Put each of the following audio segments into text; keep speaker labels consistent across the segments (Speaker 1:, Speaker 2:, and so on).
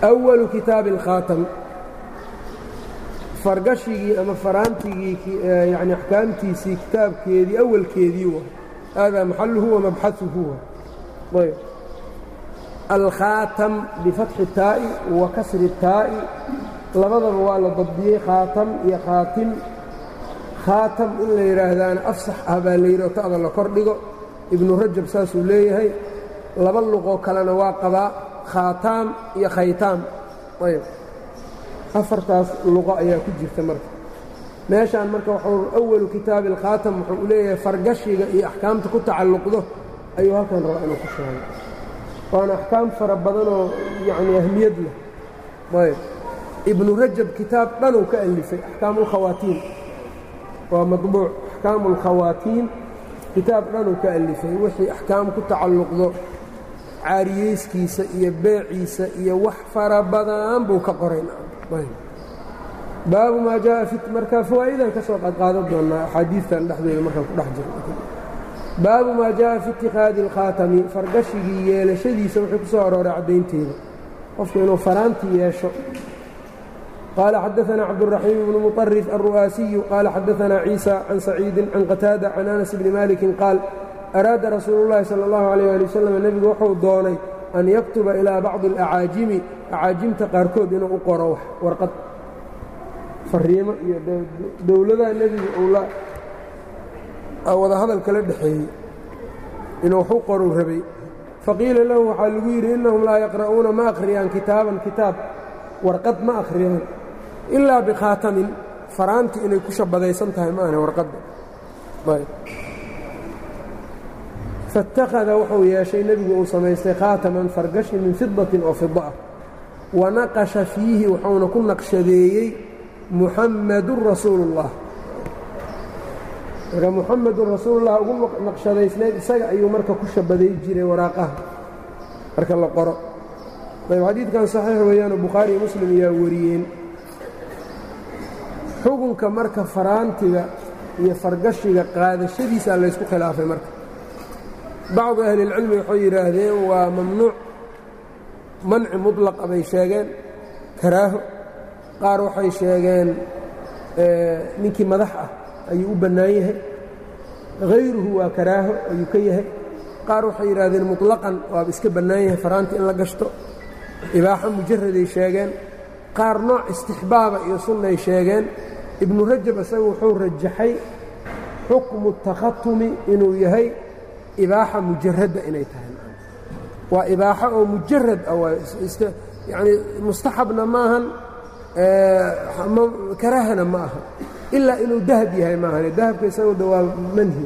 Speaker 1: أwalu kitaabi اlkhaatam fargashigii ama faraantigii yani axkaamtiisii kitaabkeedii awalkeedii wa hada maxaluhu wamabxaثuhu wa ayb alkhaatam bifatxi الtaa'i wa kasri الtaa'i labadaba waa la dabdiyey khaatam iyo khaatim khaatam in la yidhaahdaana afsax ah baa la yidhi oo ta'da la kor dhigo ibnu rajab saasuu leeyahay laba luqoo kalena waa qabaa khaataam iyo khaytaam ayb afartaas luqo ayaa ku jirta marka meeshaan marka waxuu awalu kitaabi alkhaatam wuxuu u leeyahay fargashiga iyo axkaamta ku tacalluqdo ayuu halkan rabaa inuu ku sheego waana axkaam fara badanoo yacni ahmiyad leh ayb ibnu rajab kitaab dhanuu ka alifay axkaamu اlkhawaatiin waa maطbuuc axkaamu اlkhawaatiin kitaab dhanuu ka alifay wixii axkaam ku tacalluqdo caariyeyskiisa iyo beeciisa iyo wax fara badan buu ka qoray baabu maa jaءa fi marka fawaa'idan ka soo qadqaadan doonaa axaadiistan dhexdeeda markaan ku dhex jiro baabu maa jaءa fi itikaadi اlkhaatami fargashigii yeelashadiisa wuxuu ku soo arooray caddaynteeda qofku inuu faraanti yeesho qaala xadaثna cabdالرaحيم بن مطرف الرu'aasiyu qaala xadaثna ciisa can saciidi can qataada can anas bni maliki qaal araada rasuulu الlahi salى الlahu عalيه ali waslm nebigu wuxuu doonay an yaktuba ilىa bacضi الأcaajimi acaajimta qaarkood inuu u qoro wax warqad fariimo iyo dowladaha nebiga uu la wada hadal kala dhexeeyey inuu wax u qoruu rabay faqiila lahu waxaa lagu yidhi innahum laa yaqra'uuna ma akhriyaan kitaaban kitaab warqad ma akhriyaan ilaa bikhaatamin faraanti inay ku shabadaysan tahay ma ahne warqadda faاtakhada wuxuu yeeshay nebigu uu samaystay khaataman fargashi min fidatin oo fida ah wa naqasha fiihi wuxuuna ku naqshadeeyey muxammadun rasuulu اllah marka muxamedun rasuulullah ugu naqshadaysnayd isaga ayuu marka ku shabaday jiray waraaqaha marka la qoro ayb xadiidkan saxiix weeyaanoo bukhaari iyo muslim ayaa wariyeen xukunka marka faraantiga iyo fargashiga qaadashadiisaa laysku khilaafay marka bacdu ahlilcilmi waxay yidhaahdeen waa mamnuuc manci mudlaqa bay sheegeen karaaho qaar waxay sheegeen ninkii madax ah ayuu u bannaan yahay hayruhu waa karaaho ayuu ka yahay qaar waxay yidhaahdeen muطlaqan waaba iska bannaan yahay faraanti in la gashto ibaaxo mujaraday sheegeen qaar nooc istixbaaba iyo sunnay sheegeen ibnu rajab isaga wuxuu rajaxay xukmu takhatumi inuu yahay ibaaxa mujaradda inay tahay waa ibaaxo oo mujarad ah yani mustaxabna maahan karaahana ma aha ilaa inuu dahab yahay maahane dahabka isagooda waa manhi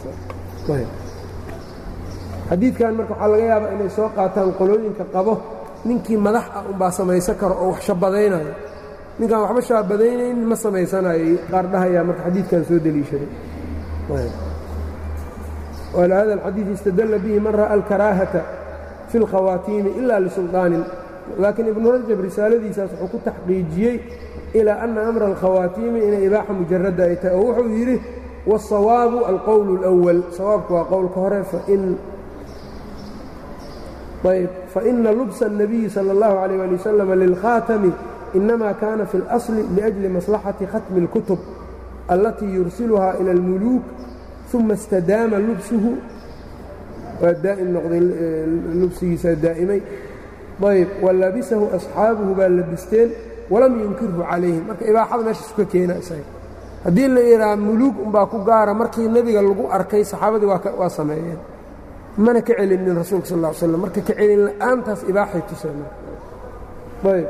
Speaker 1: xadiidkan marka waxaa laga yaabaa inay soo qaataan qolooyinka qabo ninkii madax ah unbaa samaysan karo oo wax shabadaynayo ninkaan waxba shaabadaynaynin ma samaysanayo qaar dhahayaa marka xadiidkan soo deliishaday wlhada alxadiid istadalla bihi man ra'a alkaraahata fi اlkhawaatiimi ila lisulطaanin laakiin ibnu rajab risaaladiisaas wuxuu ku taxqiijiyey ilaa ana amra alkhawaatiimi inay ibaaxa mujaradda ay tahay oo wuxuu yidhi wالsawaabu alqowl اlأwal sawaabku waa qowlka hore ayb faإna lubsa الnabiyi salى اllahu عalيه ali waslm lilkhaatami inama kana fi اlasli liأjli maslaxati khatmi اlkutub allatii yursiluha ilى اlmuluuk uma istadaama lubsuhu waa daa'im noqday lubsigiisaa daa'imay ayb walabisahu asxaabuhu baa labisteen walam yunkirhu calayhim marka ibaaxada meeshaas ka keena isaga haddii la yidhaha muluug unbaa ku gaara markii nebiga lagu arkay saxaabadii waa sameeyeen mana ka celinin rasuulka sal ll ly slam marka ka celin la'aantaas ibaaxay tuseen ayb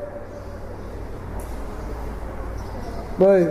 Speaker 1: ayb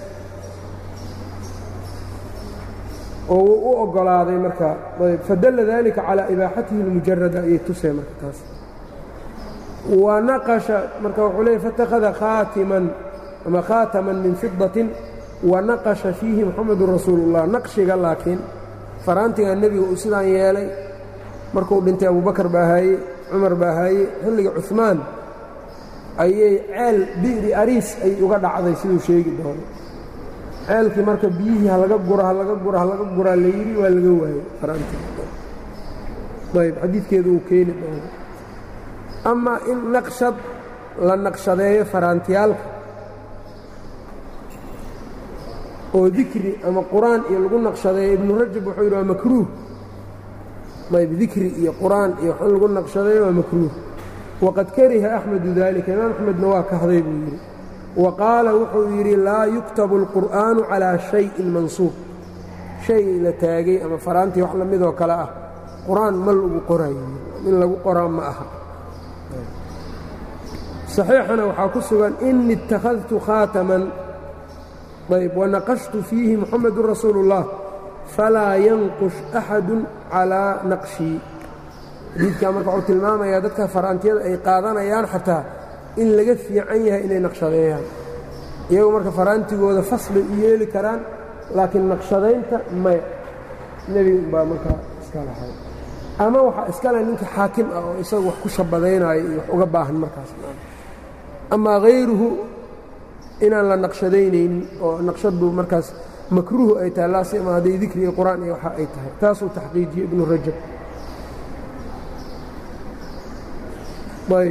Speaker 1: oo wuu u oggolaaday marka ayb fadalla dalika calaa ibaaxatihi اlmujarada ayay tuseen marka taas wa naqasha marka wuxuu leeyay faاtakhada khaatiman ama khaataman min fidatin wa naqasha fiihi muxamedun rasuulu اllah naqshiga laakiin faraantiga nebiga uu sidaan yeelay markuu dhintay abubakar baa haaye cumar baa haaye xilliga cuثmaan ayay ceel bi'ri ariis ay uga dhacday siduu sheegi doono ceelkii marka biyihii halaga gura halaga gura halaga guraa la yidhi waa laga waayey faraantii ayb xadiidkeedu uu keeni doono amaa in naqshad la naqshadeeyo faraantiyaalka oo dikri ama qur-aan iyo lagu naqshadeeyo ibnu rajab wuxuu yidhi waa makruuh ayb dikri iyo qur-aan iyo wax in lagu naqshadeeyo waa makruuh waqad kariha axmedu dalika imaam axmedna waa kahday buu yidhi wa qaala wuxuu yidhi laa yuktabu alqur'aanu calaa shayin mansuub shay la taagay ama faraantii wax lamidoo kale ah qur-aan ma lagu qorayo in lagu qoraa ma aha saxiixana waxaa ku sugan ini ittakhadtu khaataman ayb wanaqashtu fiihi muxamedun rasuulu اllah falaa yanqush axadu calaa naqshii xadiidkaa marka wuxuu tilmaamayaa dadka faraantiyada ay qaadanayaan xataa in laga fiican yahay inay naqshadeeyaan iyagu marka faraantigooda fasbay u yeeli karaan laakiin naqshadaynta maya nebiga baa markaa iska lahay ama waxaa iskale ninka xaakim ah oo isagu wax ku shabadaynaayo iyo wax uga baahan markaas amaa hayruhu inaan la naqshadaynaynin oo naqshadu markaas makruuhu ay tahay laasima hadday dikri iyo qur-aan iyo waxa ay tahay taasuu taxqiijiyey ibnu rajab ayb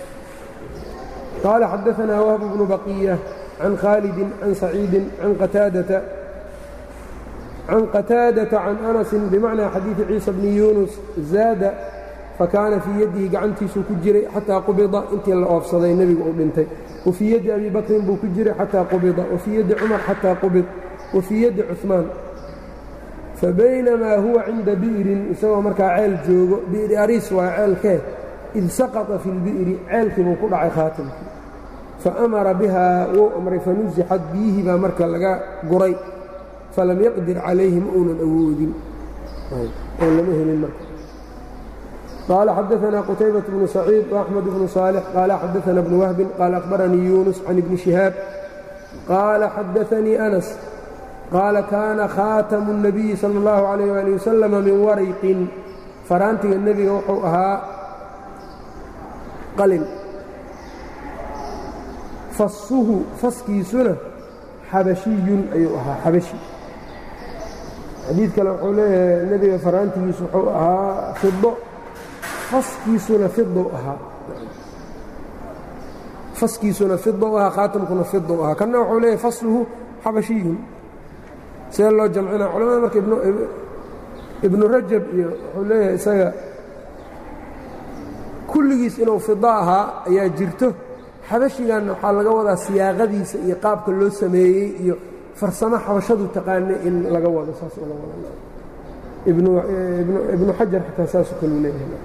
Speaker 1: qaala xadaanaa wahb bnu baqiya can khaalidi can saciidi can qataadata can qataadata can anasin bimacnaa xadiidi ciisa bni yuunus zaada fakaana fii yadihi gacantiisuu ku jiray xataa qubida intii la oofsaday nebigu uu dhintay wa fii yaddi abi bakrin buu ku jiray xataa qubida wa fii yaddi cumar xataa qubid wa fii yaddi cuثmaan fabaynamaa huwa cinda bi'rin isagoo markaa ceel joogo bi'ri ariis waa ceelkee id saqطa fi اlbi'ri ceelkii buu ku dhacay khaatimkii faamara bihaa wuu amray fanusixad biyihii baa marka laga guray falam yaqdir calayhi ma uunan awoodin oo lama helin marka qaala xadaثna qutaybaة bnu saciid وaxmed bnu صaalix qaala xadaثna bnu wahbin qaala akhbaranii yuunus can ibni shihaab qaala xadaثanii anas qaala kaana khaatamu الnabiyi salى اllahu عalayh ali wasalam min warayqin faraantiga nebiga wuxuu ahaa qalin fassuhu faskiisuna xabashiyun ayuu ahaa xabashi xadiid kale wuxuu leeyahay nebiga faraantigiisu wuxuu ahaa fido faskiisuna fidou ahaa faskiisuna fidou ahaa khaatamkuna fidou ahaa kanna wuxuu leeyahay fasluhu xabashiyun see loo jamcinaa culamada marka ibnu rajab iyo wuxuu leeyahay isaga kulligiis inuu fido ahaa ayaa jirto xabashiganna waxaa laga wadaa siyaaqadiisa iyo qaabka loo sameeyey iyo farsamo xabashadu taqaanay in laga wado saas oo la wada ibnu xajar xataa saasoo kaluu leeyahay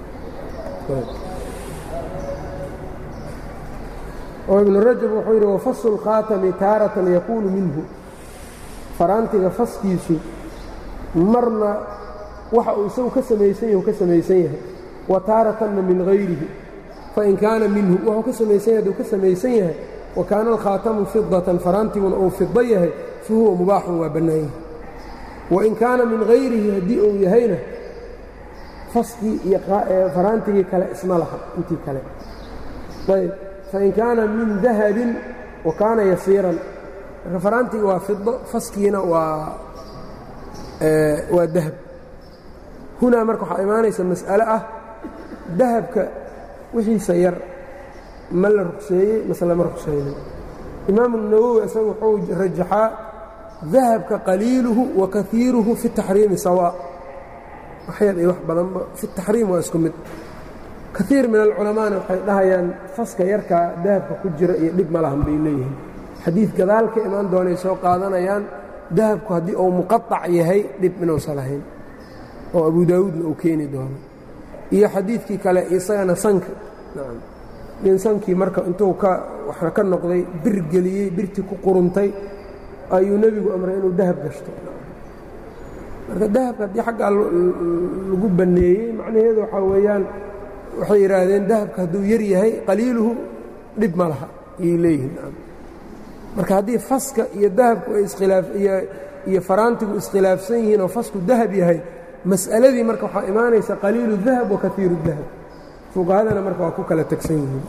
Speaker 1: oo ibnu rajab wuxuu yidhi wafaslu اlkhaatami taaratan yaquulu minhu faraantiga faskiisu marna waxa uu isagu ka samaysan yahy u ka samaysan yahay wa taaratanna min hayrihi fain kaana minhu wuxuu ka samaysan yahay aduu ka samaysan yahay wa kaana alkhaatamu fidatan faraantiguna uu fido yahay fa huwa mubaaxun waa bannaan yahay wain kaana min hayrihi haddii uu yahayna faskii iyo faraantigii kale isma laha intii kale ayb fain kaana min dahabin wa kaana yasiiran marka faraantiga waa fido faskiina waa waa dahab hunaa marka waxaa imaanaysa mas'ale ah dahabka wixiisa yar ma la rugseeyey mase lama rugsaynin imaamu nawowi isaga wuxuu rajaxaa dahabka qaliiluhu wa kaiiruhu fi taxriimi sawaa waxyar iyo wax badanba fi taxriim waa isku mid kaiir min alculamaana waxay dhahayaan faska yarkaa dahabka ku jira iyo dhib ma lahan bay leeyihiin xadiid gadaal ka imaan doonay soo qaadanayaan dahabku haddii uu muqaac yahay dhib inuusan lahayn oo abu daawuudna uu keeni doono iyo xadiidkii kale isagana sanka nin sankii marka intuu ka waxna ka noqday bir geliyey birtii ku quruntay ayuu nebigu amray inuu dahab gashto marka dahabka haddii xaggaa lagu banneeyey macnaheedu waxaa weeyaan waxay yidhaahdeen dahabka hadduu yar yahay qaliiluhu dhib ma laha ayay leeyihiin marka haddii faska iyo dahabku ay iskhilaaf iyo faraantigu iskhilaafsan yihiin oo fasku dahab yahay mas'aladii marka waxaa imaanaysa qaliilu dahab wa kaiiru dahab fuqahadana marka waa ku kala tegsan yihiin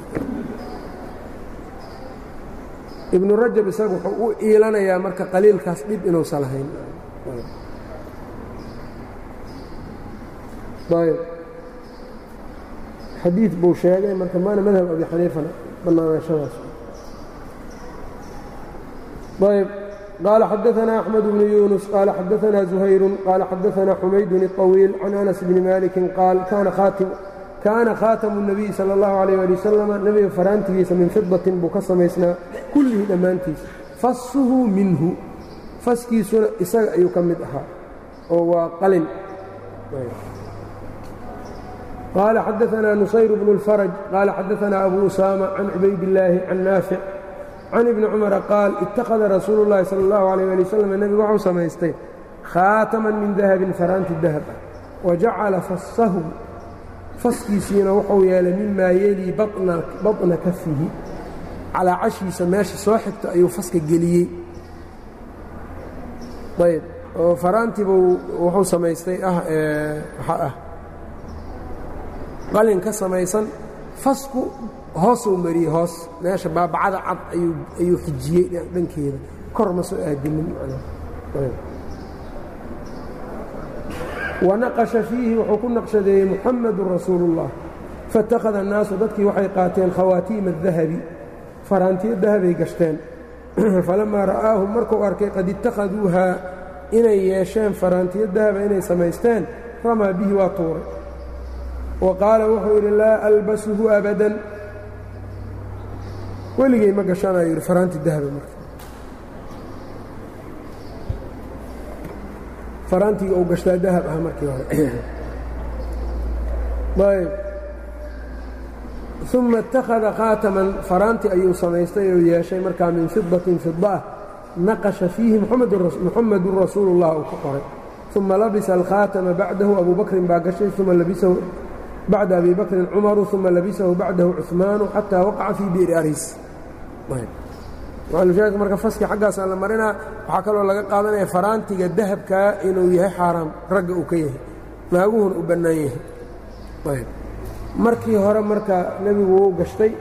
Speaker 1: ibnu rajab isagu wuxuu u iilanayaa marka qaliilkaas dhib inuusan lahayn ayb xadiid buu sheegay marka maana madhab abi xaniifana bannaanaashadaas ayb qaala xadaثna أxmed bnu yunus qaala xadaثna زuhayru qaala xadaثna xumaydun الطawiil can anas bni maliki qaal kaana khaatamu الnabiy salى اllahu عalيh ali wasalam nebiga faraantigiisa min fidatin buu ka samaysnaa kullihi dhammaantiisa fasuhu minhu faskiisuna isaga ayuu ka mid ahaa oo waa qalin qaala xadaثna nusayr bnu اlfaraj qaala xadaثna abu usaama can cubaydillaahi can naafic can ibni cumara qaal ittakhada rasuulu llahi sala allahu alayh ali wasalam nebigu waxuu samaystay khaataman min dahabin faraanti dahab ah wa jacala fasahu faskiisiina wuxuu yeelay mimaa yelii baطna kafihi calaa cashiisa meesha soo xigta ayuu faska geliyey ayb oo faraantibuu wuxuu samaystay ah waxa ah qalin ka samaysan fasku hoosuu mariyey hoos meesha baabacada cad ayuu xijiyey dhankeeda kor ma soo aadinin wanaqasha fiihi wuxuu ku naqshadeeyey muxamadu rasuulu اllah faاtakhada الnaasu dadkii waxay qaateen khawaatiima الdahabi faraantiyo dahabay gashteen falamaa ra'aahum markuu arkay qad ittakhaduuhaa inay yeesheen faraantiyo dahaba inay samaysteen ramaa bihi waa tuuray wa qaala wuxuu yidhi laa albasuhu abadan weligay ma gashanayo yidhi faraanti dahaba marka faraantiga uu gashtaa dahab ah markii hore ayb uma اtakhada khaataman faraanti ayuu samaystay oo yeeshay markaa min fidatin fida ah naqasha fiihi muxamedun rasuulu اllah uu ku qoray uma labisa alkhaatama bacdahu abu bakrin baa gashay uma labisahu bacda abi bakrin cumaru uma labisahu bacdahu cuثmaanu xataa waqaca fii bi'ri aris maalushaahidka marka faski xaggaasaa la marinaa waxaa kaloo laga qaadanaya faraantiga dahabkaa inuu yahay xaaraam ragga uu ka yahay naaguhuna u bannaan yahay markii hore marka nebigu wuu gashtay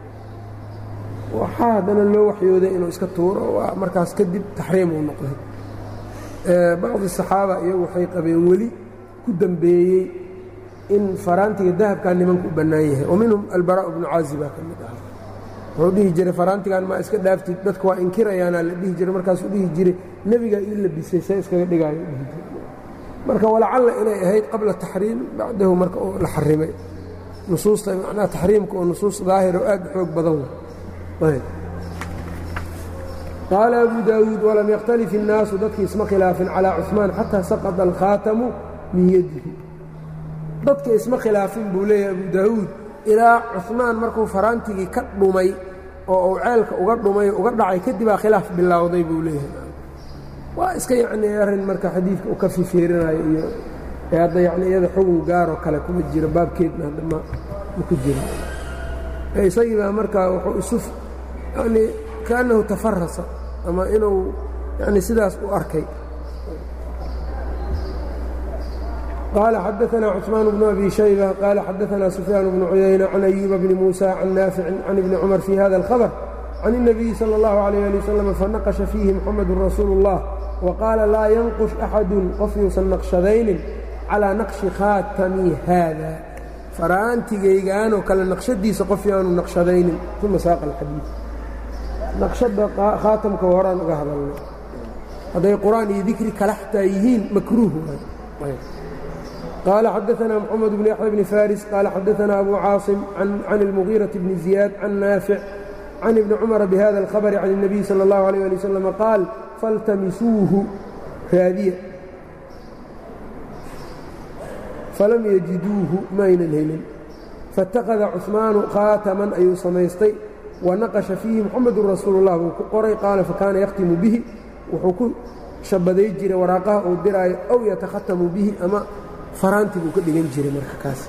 Speaker 1: waxaa haddana loo waxyooday inuu iska tuuro waa markaas kadib taxriim uu noqday bacdi saxaaba iyagu waxay qabeen weli ku dembeeyey in faraantiga dahabkaa nimanku u bannaan yahay oo minhum albaraء bnu caazibaa ka mid ah wuxuu dhihi jiray faraantigan maa iska dhaaftid dadka waa inkirayaanaa la dhihi jiray markaasuu dhihi jiray nebigaa ii labisay see iskaga dhigaayo dhihi jiray marka walacalla inay ahayd qabla taxriim bacdahu marka la xarimay nusuusta macnaha taxriimka oo nusuus daahir oo aad u xoog badan w qaala abu daawuud walam yakhtalif الnaasu dadkii isma khilaafin calىa cuثmaan xataa saqطa alkhaatamu min yadihi dadka isma khilaafin buu leeyahay abu daawuud ilaa cuثmaan markuu faraantigii ka dhumay oo uu ceelka uga dhumay uga dhacay kadibaa khilaaf bilowday buu leeyahay waa iska yacnii arrin marka xadiidka u ka fifeerinayo iyo ee hadda yacni iyada xugun gaaroo kale kuma jiro baabkeedna hadda ma ma ku jiro isagii baa markaa wuxuu isu yacnii kaannahu tafarasa ama inuu yacni sidaas u arkay قال xdثna cثmaan بن أbي شhيبة qال xadثna سفyاan بن عyayنة عن أyuب بن موسى عن ناaفع عن iبن cمر في hذا الخبر عن النبي صلى الله عليه لي وسلم فنqشha فيhi محمد رasuuل الله وqاala laa ينqش أxad qof yuusan naqشhadaynin calىa naqشhi khاatami hذا faraantigaygaanoo kale naqشhadiisa qof yaanu naqشhadaynin ثuma saaق الxadيiث naqشhada khaatamka horaan uga hadalnay hadday qur'aan iyo dikri kala xataa yihiin makruuh قال xدثنا محمد بن يحيى بن فارس قال xدثنا أبو cاaصم عن المغيرة بن زياد عن نافع عن ابن cمر بhذا الخبر عن النبي صلى الله عليه لي وسلم قاaل فالتمسوuه raadiya falam يجiduuه maynan helin فاتakhذa cثmaaن khاataman ayuu samaystay وanaqشha فيihi محمد رasuuل الlah buu ku qoray qaala fakaana ykhtimu bihi wuxuu ku shabaday jiray waraaqaha uu diraayo أw yatakhatamu bihi ama faraanti buu ka dhigan jiray marka kaas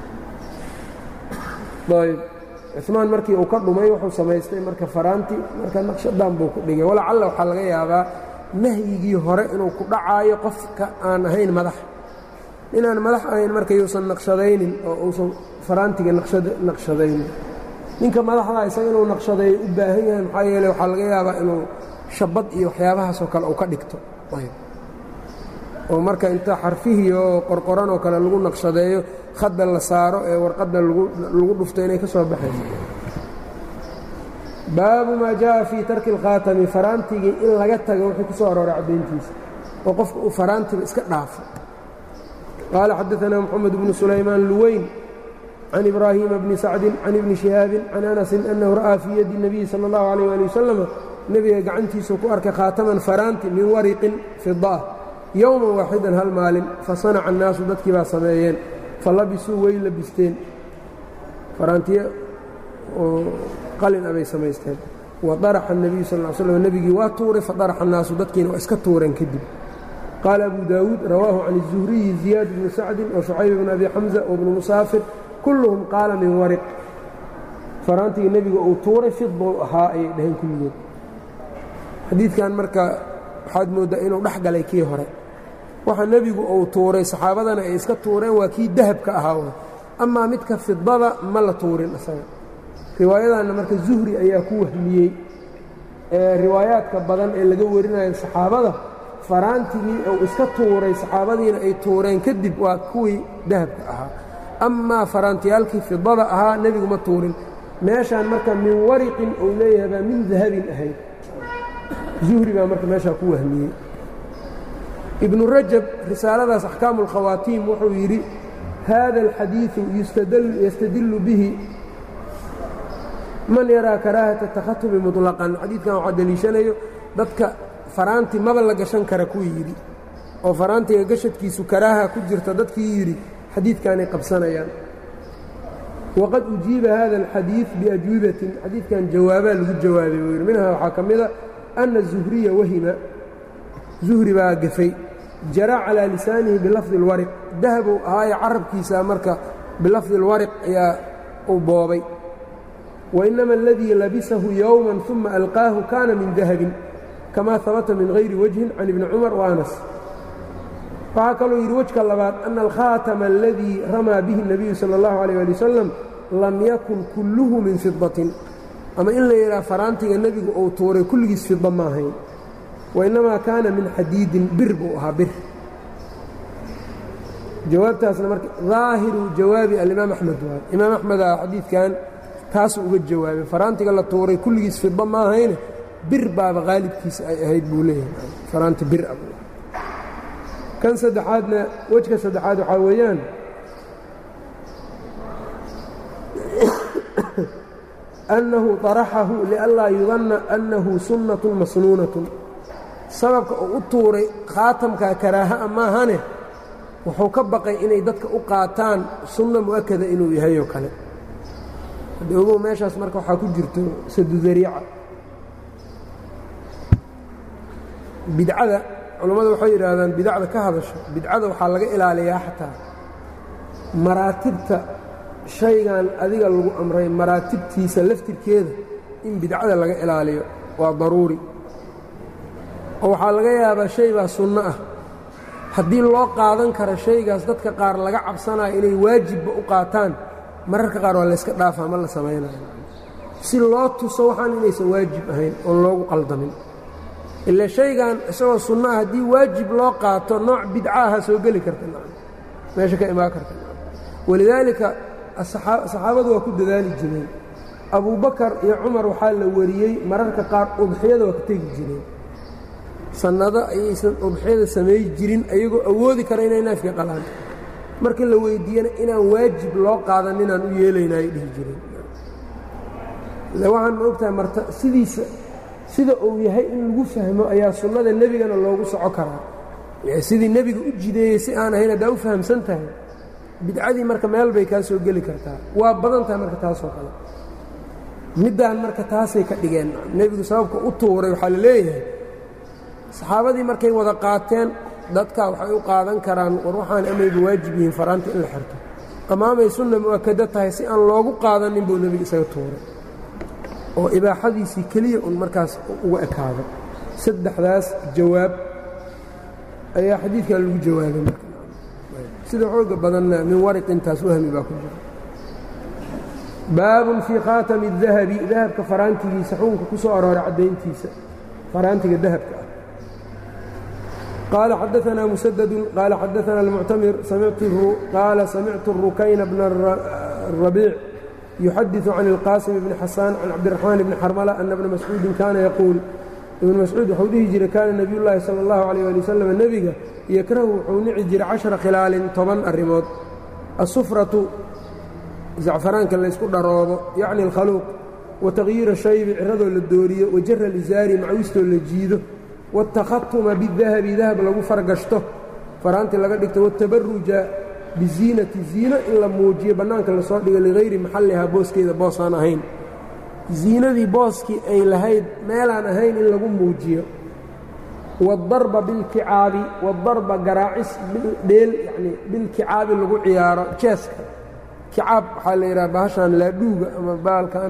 Speaker 1: ayb cumaan markii uu ka dhumay wuxuu samaystay marka faraanti marka naqshadan buu ku dhigay walacalla waxaa laga yaabaa nahyigii hore inuu ku dhacaayo qofka aan ahayn madax inaan madax ahayn marka yuusan naqshadaynin oo uusan faraantiga naqshadaynin ninka madaxda isaga inuu naqshadeeyo u baahan yahay maxaa yeele waxaa laga yaabaa inuu shabad iyo waxyaabahaasoo kale uu ka dhigto oo marka inta xarfihii oo qorqoran oo kale lagu naqshadeeyo khadda la saaro ee warqadda lagu dhufto inay ka soo baxayso baabu maa jaءa fii tarki اlkhaatami faraantigii in laga tago wuxuu ku soo arooray caddayntiisa oo qofka uu faraantiba iska dhaafo qaala xadaثna mxamed bnu sulaymaan luweyn can ibraahiima bni sacdi can ibni shihaabin can anasin annahu ra'aa fii yadi الnabiyi salى اllahu عalيh ali wasalam nebiga gacantiisuu ku arkay khaataman faraanti min wariqin fidaah yowman waaxidan hal maalin fasanaca annaasu dadkii baa sameeyeen falabisuu way labisteen faraantiye oo qalin abay samaysteen wa daraxa الnabiyu sal ll slam nebigii waa tuuray fadaraxa annaasu dadkiina waa iska tuureen kadib qaala abu daawuud rawaahu can الzuhriyi ziyaad bni sacdin wa shucayb bn abi xamza wbnu musaafir kulluhum qaala min wariq faraantigii nebiga uu tuuray fidbou ahaa ayay dhaheen kulligood xadiidkan marka waxaad mooddaa inuu dhex galay kii hore waxa nebigu uu tuuray saxaabadana ay iska tuureen waa kii dahabka ahaa amaa midka fidada ma la tuurin isaga riwaayadanna marka zuhri ayaa ku wahmiyey ee riwaayaadka badan ee laga warinayo saxaabada faraantigii uu iska tuuray saxaabadiina ay tuureen kadib waa kuwii dahabka ahaa amaa faraantiyaalkii fidada ahaa nebigu ma tuurin meeshaan marka min wariqin uu leeyahay baa min dahabin ahayd zuhri baa marka meeshaa ku wahmiyey ibnu rajab risaaladaas axkaamu اlkhawaatiim wuxuu yidhi hada alxadiiثu yastadillu bihi man yaraa karaahata takhatumi muطlaqan xadiidkan waxaa deliishanayo dadka faraanti maba la gashan kara kuwii yidhi oo faraantiga gashadkiisu karaaha ku jirta dadkii yidhi xadiidkaanay qabsanayaan waqad ujiiba hada alxadiiث biajwibatin xadiidkan jawaabaa lagu jawaabay buu yidhi minhaa waxaa ka mida ana zuhriya wahima zuhri baa gafay jara calaa lisaanihi bilafdi اlwariq dahabuu ahaaye carabkiisa marka bilafdi اlwariq ayaa uu boobay wainama aladii labisahu yowma uma alqaahu kana min dahabin kama habata min hayri wajhin can ibni cumar wa anas waxaa kaluu yidhi wejka labaad ana alkhaatama aladii ramaa bihi الnabiyu salى اllahu alيyه ali wasalam lam yakun kulluhu min fidatin ama in la yidhaha faraantiga nebigu uu tuuray kulligiis fida ma ahayn wainnamaa kaana min xadiidin bir buu ahaa bir jawaabtaasna marka daahiru jawaabi alimaam axmed waay imaam axmeda xadiidkan taasuu uga jawaabay faraantiga la tuuray kulligiis fida ma ahayne bir baaba qaalibkiisa ay ahayd buu leeyahay faraanti bir a kan saddexaadna wejka saddexaad waxaa weeyaan annahu طaraxahu lianlaa yudanna annahu sunnatun masnuunatun sababka uu u tuuray khaatamka karaaha'a maahane wuxuu ka baqay inay dadka u qaataan sunno mu'akada inuu yahay oo kale hadda ogow meeshaas marka waxaa ku jirto sadudariica bidcada culammadu waxay yidhaahdaan bidacda ka hadasho bidcada waxaa laga ilaaliyaa xataa maraatibta shaygan adiga lagu amray maraatibtiisa laftirkeeda in bidcada laga ilaaliyo waa daruuri oo waxaa laga yaabaa shay baa sunno ah haddii loo qaadan karo shaygaas dadka qaar laga cabsanayo inay waajibba u qaataan mararka qaar waa layska dhaafaa ma la samaynayo si loo tuso waxaan inaysan waajib ahayn oon loogu qaldamin ila shaygan isagoo sunno ah haddii waajib loo qaato nooc bidcaaha soo geli karta meesha ka imaan karta walidaalika saxaabadu waa ku dadaali jireen abubakar iyo cumar waxaa la wariyey mararka qaar udxiyada waa ka tegi jireen sannado ayaysan udxiyada samay jirin ayagoo awoodi kara inay naafka qalaan marka la weyddiiyana inaan waajib loo qaadan inaan u yeelayna ay dhihi jireen ille waxaan ma ogtahay marta sidiisa sida uu yahay in lagu fahmo ayaa sunnada nebigana loogu soco karaa sidii nebiga u jideeyey si aan ahayn haddaa u fahamsan tahay bidcadii marka meel bay kaa soo geli kartaa waa badan tahay marka taasoo kale middaan marka taasay ka dhigeen nebigu sababka u tuuray waxaa la leeyahay saxaabadii markay wada qaateen dadkaa waxay u qaadan karaan war waxaan amayba waajib yihiin faraanta in la xirto ama amay sunna mu'akado tahay si aan loogu qaadanin buu nebiga isaga tuuray oo ibaaxadiisii keliya un markaas uga ekaado saddexdaas jawaab ayaa xadiidkan lagu jawaabay marka sida xooga badanna min wariq intaas wahmi baa ku jira baabun fii khaatami الdahabi dahabka faraantigiisa xukunka ku soo arooray caddayntiisa faraantiga dahabka ah qaala xadaanaa musadadu qaala xadaana almuctamir qaala samictu rukayna bna rabiic yuxadiثu can اlqaasim bni xasaan can cabdiraxmaan bni xarmala ana bna mascuudin kaana yaquul ibnu mascuud wuxuu dhihi jiray kaana nebiy llaahi sala اllahu alayh ali wasalam nebiga yakrahu wuxuu nici jiray cashara khilaalin toban arrimood asufratu zacfaraanka laysku dharoobo yacni alkhaluuq wa tagyiira shaybi ciradoo la dooriyo wa jara lisaari macwistoo la jiido waاtakhatuma bidahabi dahab lagu fargashto faraantii laga dhigto watabaruja biziinati ziino in la muujiyo bannaanka lasoo dhigo ligayri maxallihaa booskeeda boosaan ahayn ziinadii booskii ay lahayd meelaan ahayn in lagu muujiyo waadarba bilkicaabi waadarba garaacis dheel yani bilkicaabi lagu ciyaaro jeeska kicaab waxaa la yidhaha bahashan laadhuuga ama baalkan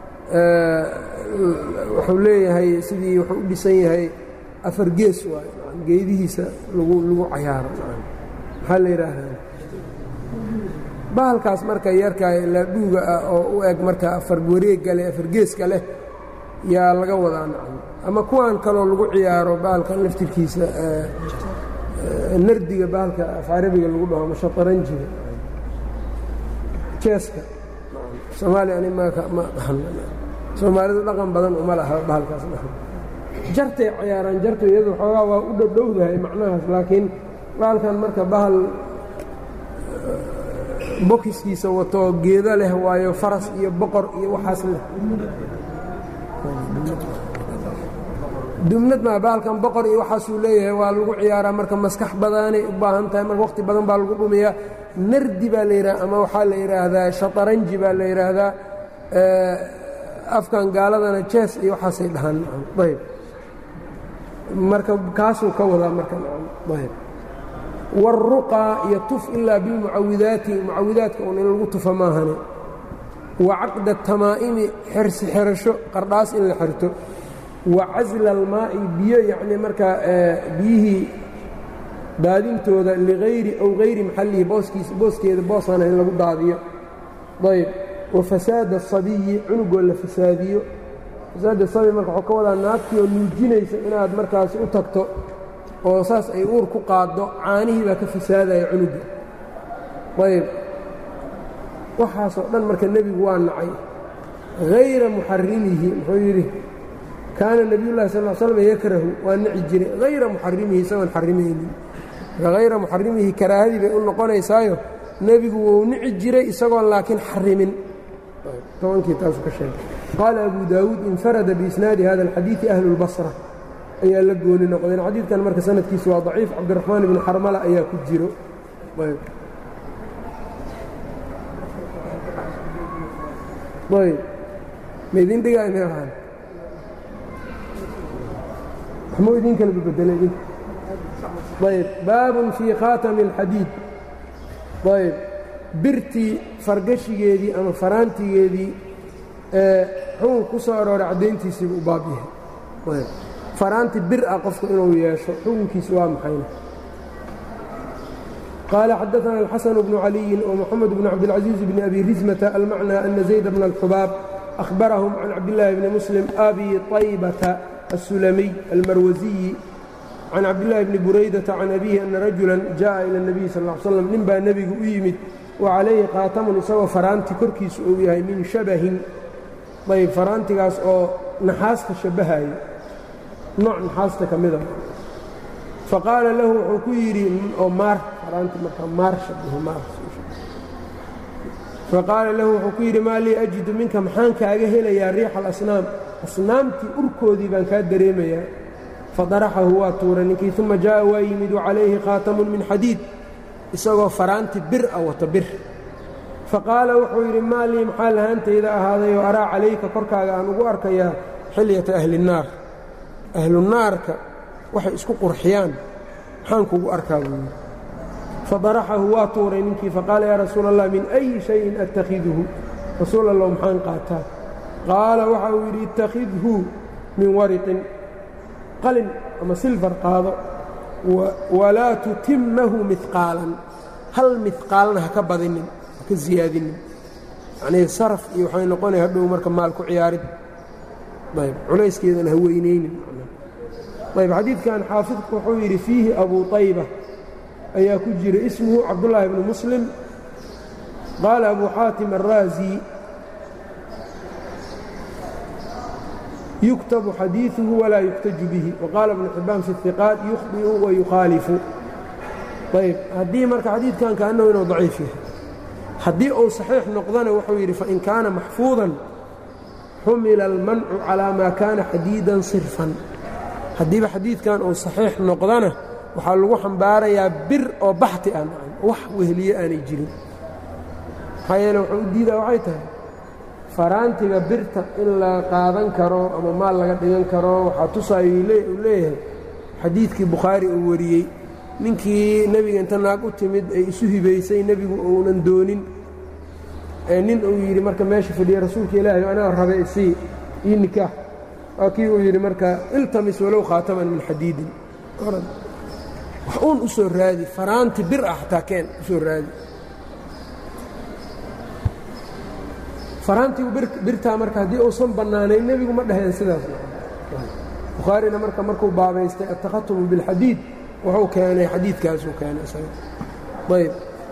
Speaker 1: wuxuu leeyahay sidii wuxuu u dhisan yahay afar gees waay geedihiisa lagu lagu cayaaro maxaa la yidhaahdaa bahalkaas marka yarkaa laadhuuga ah oo u eg marka afar wareegga leh afar geeska leh yaa laga wadaa nacam ama kuwan kaloo lagu ciyaaro bahalkan laftirkiisa nardiga bahalka af carabiga lagu dhaho ama shataranjiga jeeska soomaaliya ani ma ma dhahan soomaalidu dhaqan badan uma laha bahalkaas dhahan jartay ciyaaraan jartu iyadu xoogaa waa u dhowdhowdahay macnahaas laakiin bahalkan marka bahal bokiskiisa wato geedo leh waayo faras iyo boqor iyo waxaas leh dumnad maa baalkan boqor iyo waxaasuu leeyahay waa lagu ciyaaraa marka maskax badanay u baahan tahay marka waqti badan baa lagu dhumiyaa nardi baa la yidhaha ama waxaa la yidhaahdaa shataranji baa la yidhaahdaa afkan gaaladana jees iyo waxaasay dhahaan ayb marka kaasuu ka wadaa marka ayb wاlruqaa iyo tuf ilaa bilmucawidaati mucawidaadka un in lagu tufa maahane wa caqda tamaa'imi xersi xerasho qardhaas in la xerto wa casla almaa'i biyo yacnii markaa biyihii daadintooda ligayri aw hayri maxallihi booskiisa booskeeda boosana in lagu daadiyo ayb wa fasaada asabiyi cunugoo la fasaadiyo fasaada sabiy marka waxuu ka wadaa naagtii oo nuujinaysa inaad markaasi u tagto oo saas ay uur ku qaaddo caanihii baa ka fasaadaya cunuga ayb waxaasoo dhan marka nebigu waa nacay hayra muxarimihi muxuu yidhi kaana nebiyullahi sal l slm yakrahu waa nici jiray hayra muxarimihi isagoon xarimaynin marka hayra muxarimihi karaahadii bay u noqonaysaayo nebigu wuu nici jiray isagoon laakiin xarimin tobankii taasu ka sheegay qaala abu daawuud infarada biisnaadi hada alxadiidi ahlu اlbasra ayaa la gooni noqdeen xadiidkan marka sanadkiisu waa daciif cabdiraxmaan ibni xarmala ayaa ku jiro ayb maidin dhigaay meelaan waxmuu idin kala bedelay idin ayb baabun fii khaatami اlxadiid ayb birtii fargashigeedii ama faraantigeedii ee xukun ku soo arooray caddayntiisiibu u baab yahay faraanti bir ah qofku inuu yeesho xukunkiisu waa maxayna qaala xadaثna الxaسن بن عaliيi ومxamed بن cabdالcaزيiز بن أbi rizmةa almacnى أna زayd بن الxubaab أhbarahم can cabdالlahi bni msلم abi طaybةa الsulamiy almarwasiyi can cabdالlahi bni buraydaةa can abihi ana rajula jaءa ilى النabiي sal اه slam nin baa nebigu u yimid وcalayhi qaatamun isagoo faraanti korkiisu uu yahay min shabahin ayb faraantigaas oo naxaasta shabahayo nooc naxaasta ka mida faqaala lahu wuxuu ku yidhi oo maar faraanti markaa maar shabaho maar faqaala lahu wuxuu ku yidhi maa lii ajidu minka maxaan kaaga helayaa riixa alasnaam asnaamtii urkoodii baan kaa dareemayaa fadaraxahu waa tuuray ninkii uma jaa'a waa yimid wacalayhi khaatamun min xadiid isagoo faraanti bir a wato bir faqaala wuxuu yidhi maa lii maxaa lahaantayda ahaadayoo araa calayka korkaaga aan ugu arkayaa xilyata ahli الnaar ahlunaarka waxay isku qurxiyaan maxaan kugu arkaa buu yidhi fadaraxahu waa tuuray ninkii faqaala yaa rasuula allah min أyi shayin attakiduhu rasuul allow maxaan qaataa qaala waxa uu yidhi ittakhidhu min wariqin qalin ama silfar qaado walaa tutimmahu midqaalan hal midqaalna ha ka badinin ha ka siyaadinin yacnii saraf iyo waxay noqonaya hadhow marka maal ku ciyaarid ayb culayskeedana ha weynaynin ayb xadiidkan xaafidku wuxuu yidhi fiihi abu طayba ayaa ku jira ismuhu cabdullaahi bnu muslim qaala abu xaatim الraazi yuktabu xadiiثuhu walaa yuktaju bihi waqaala ibnu xibaan fi الhiqaat yukhdi'u wayukhaalifu ayb haddii marka xadiidkan kaanahu inuu daciif yahay haddii uu saxiix noqdana wuxuu yidhi fain kaana maxfuudan xumila almancu calaa maa kaana xadiidan sirfan haddiiba xadiidkan uu saxiix noqdana waxaa lagu xambaarayaa bir oo baxti ah wax weheliye aanay jirin maxaa yeele wuxuu u diidaa waxay tahay faraantiga birta in la qaadan karo ama maal laga dhigan karo waxaa tusaayo uu leeyahay xadiidkii bukhaari uu wariyey ninkii nebiga inta naag u timid ay isu hibaysay nebigu uunan doonin nin uu yidhi marka meesha fadhiya rasuulka ilaahay anaa rabe isii ii nikaax waa kii uu yidhi marka iltamis walow khaataman min xadiidin wax uun u soo raadi faraanti bir ah xataa keen u soo raadi faraantigu birtaa marka haddii uusan bannaanayn nebigu ma dhaheen sidaas bukhaarina marka markuu baabaystay attakhatumu bilxadiid wuxuu keenay xadiidkaasuu keenay ayb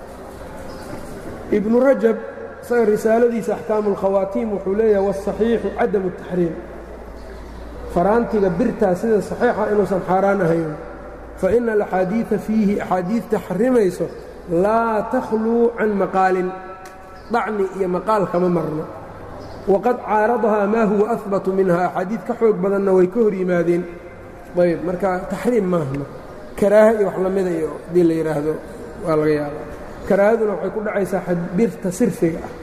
Speaker 1: ibnu rajab isaga risaaladiisa axkaamu اlkhawaatiim wuxuu leeyahay wاsaxiixu cadamu الtaxriim faraantiga birtaa sida saxiixa inuusan xaaraan ahayn faina alaxaadiiثa fiihi axaadiidta xarimayso laa takhluu can maqaalin dhacni iyo maqaal kama marno waqad caaradahaa maa huwa ahbatu minha axaadiid ka xoog badanna way ka hor yimaadeen ayb marka taxriim maahno karaaha iyo wax lamida iyo haddii la yidhaahdo waa laga yaabaa karaahaduna waxay ku dhacaysaa birta sirfiga ah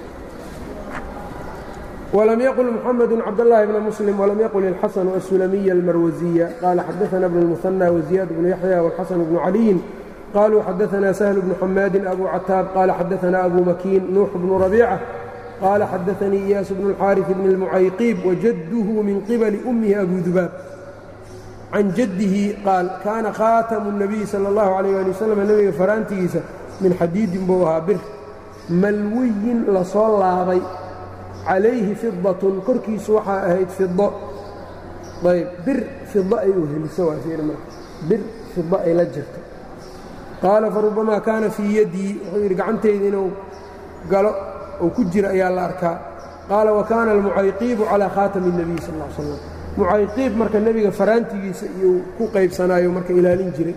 Speaker 1: walam yaqul muxamedu cabdاllahi bna muslim walam yaqul ilxasanu asulamiya almarwasiya qaala xadaana bnu اlmuhanى waziyaad bnu yaxya wاlxasan bnu caliyin qaluu xadaana sahl bnu xamaadin abu cataab qaala xadaana abu makiin nuux bnu rabiica qaala xadaanii iyaas bnu اlxaariث bni اlmucayqiib wajadduhu min qibali ummihi abu dubaab can jaddihi qaal kaana khaatamu الnabiyi salى اllahu عalيh ali wasalam nebiga faraantigiisa min xadiidin buu ahaa bir malwiyin lasoo laabay calayhi fidatun korkiisu waxaa ahayd fido ayb bir fido ay u heliso waa fiir marka bir fido ay la jirto qaala farubamaa kaana fii yaddii wuxuu yidhi gacantayda inuu galo oo ku jira ayaa la arkaa qaala wa kaana almucayqiibu calaa khaatami الnabiy sal ا slam mucayqiib marka nebiga faraantigiisa iyuu ku qaybsanaayo marka ilaalin jiray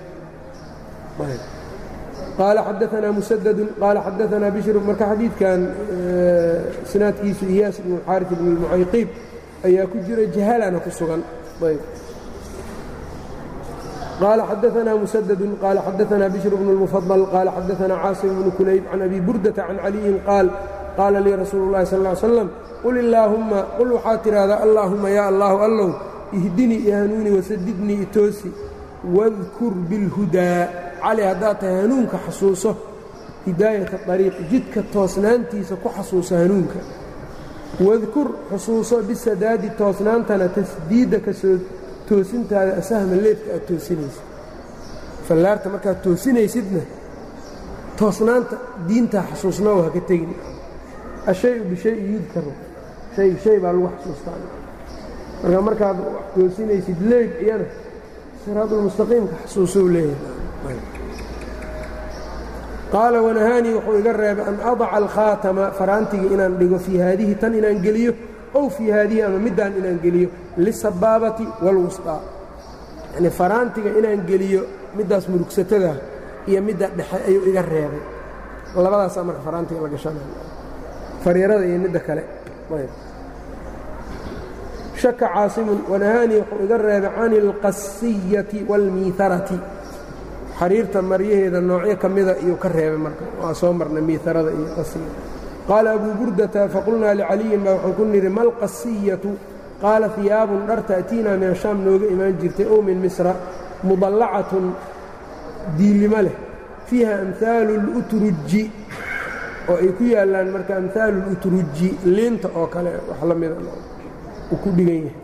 Speaker 1: qaala xadaanaa musadadun qaala xadaanaa bishru marka xadiidkan sinaadkiisu iyaas ibnu xaari bn mucayqiib ayaa ku jira jahalana ku sugan qaala xadaanaa musadadun qaala xadaanaa bishru bnu اlmufadal qaala xadaanaa caasim bnu kulayb can abi burdata can caliyin qaal qaala lii rasuulu اllahi sal ا slam qul illaahumma qul waxaad tidhaahdaa allaahumma yaa allahu allow ihdinii iyo hanuuni wasadidnii itoosi wadkur bilhudaa cali haddaad tahay hanuunka xasuuso hidaayata ariiq jidka toosnaantiisa ku xasuuso hanuunka wadkur xusuuso bisadaadi toosnaantana tasdiidda ka soo toosintaada asahma leedka aad toosinaysa fallaarta markaad toosinaysidna toosnaanta diintaa xasuusnoo haka tegin ashayu bishayi yudkaru hay shay baa lagu xasuustaa marka markaad wax toosinaysid leeg iyana siraadulmustaqiimka xasuusou leeyahay qaala wanahaanii wuxuu iga reebay an adaca alkhaatama faraantiga inaan dhigo fii haadihi tan inaan geliyo ow fii haadihi ama middaan inaan geliyo lisabaabati wاlwusطaa yacni faraantiga inaan geliyo middaas murugsatada iyo midda dhexe ayuu iga reebay labadaasaa marka faraantiga la gashanaya fariirada iyo midda kale shaka caasimun wanahaanii wuxuu iga reebay can اlqasiyati wاlmiiharati xariirta maryaheeda noocyo ka mida iyuu ka reebay marka waa soo marnay miiharada iyo qasiya qaala abuu burdata faqulnaa licaliyin baa waxaan ku nidhi malqasiyatu qaala hiyaabun dhar ta'tiinaa min ashaam nooga imaan jirtay ow min misra mudallacatun diilimo leh fiiha amhaalu اlutruji oo ay ku yaallaan marka amhaalu اlutruji liinta oo kale wax la mida uu ku dhigan yahay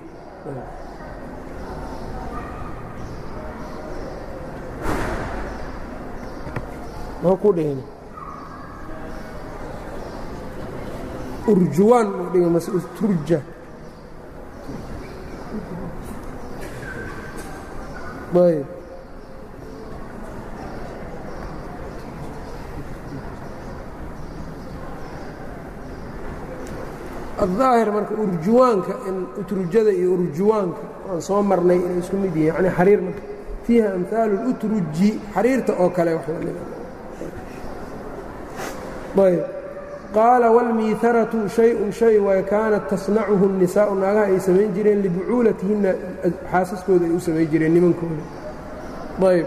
Speaker 1: ku dhigan urjuwaan uu dhiga mase turja ayb الظaahir marka urjuwaanka in utrujada iyo urjuwaanka aan soo marnay inay isku mid yihiin yani xariir marka fiiha amhaalu اlutruji xariirta oo kale wax la mida ayb qaala wاlmiiharatu shay-un shay way kaanat tasnacuhu الnisaau naagaha ay samayn jireen libucuulatihinna xaasaskooda ay u samayn jireen nimankooda ayb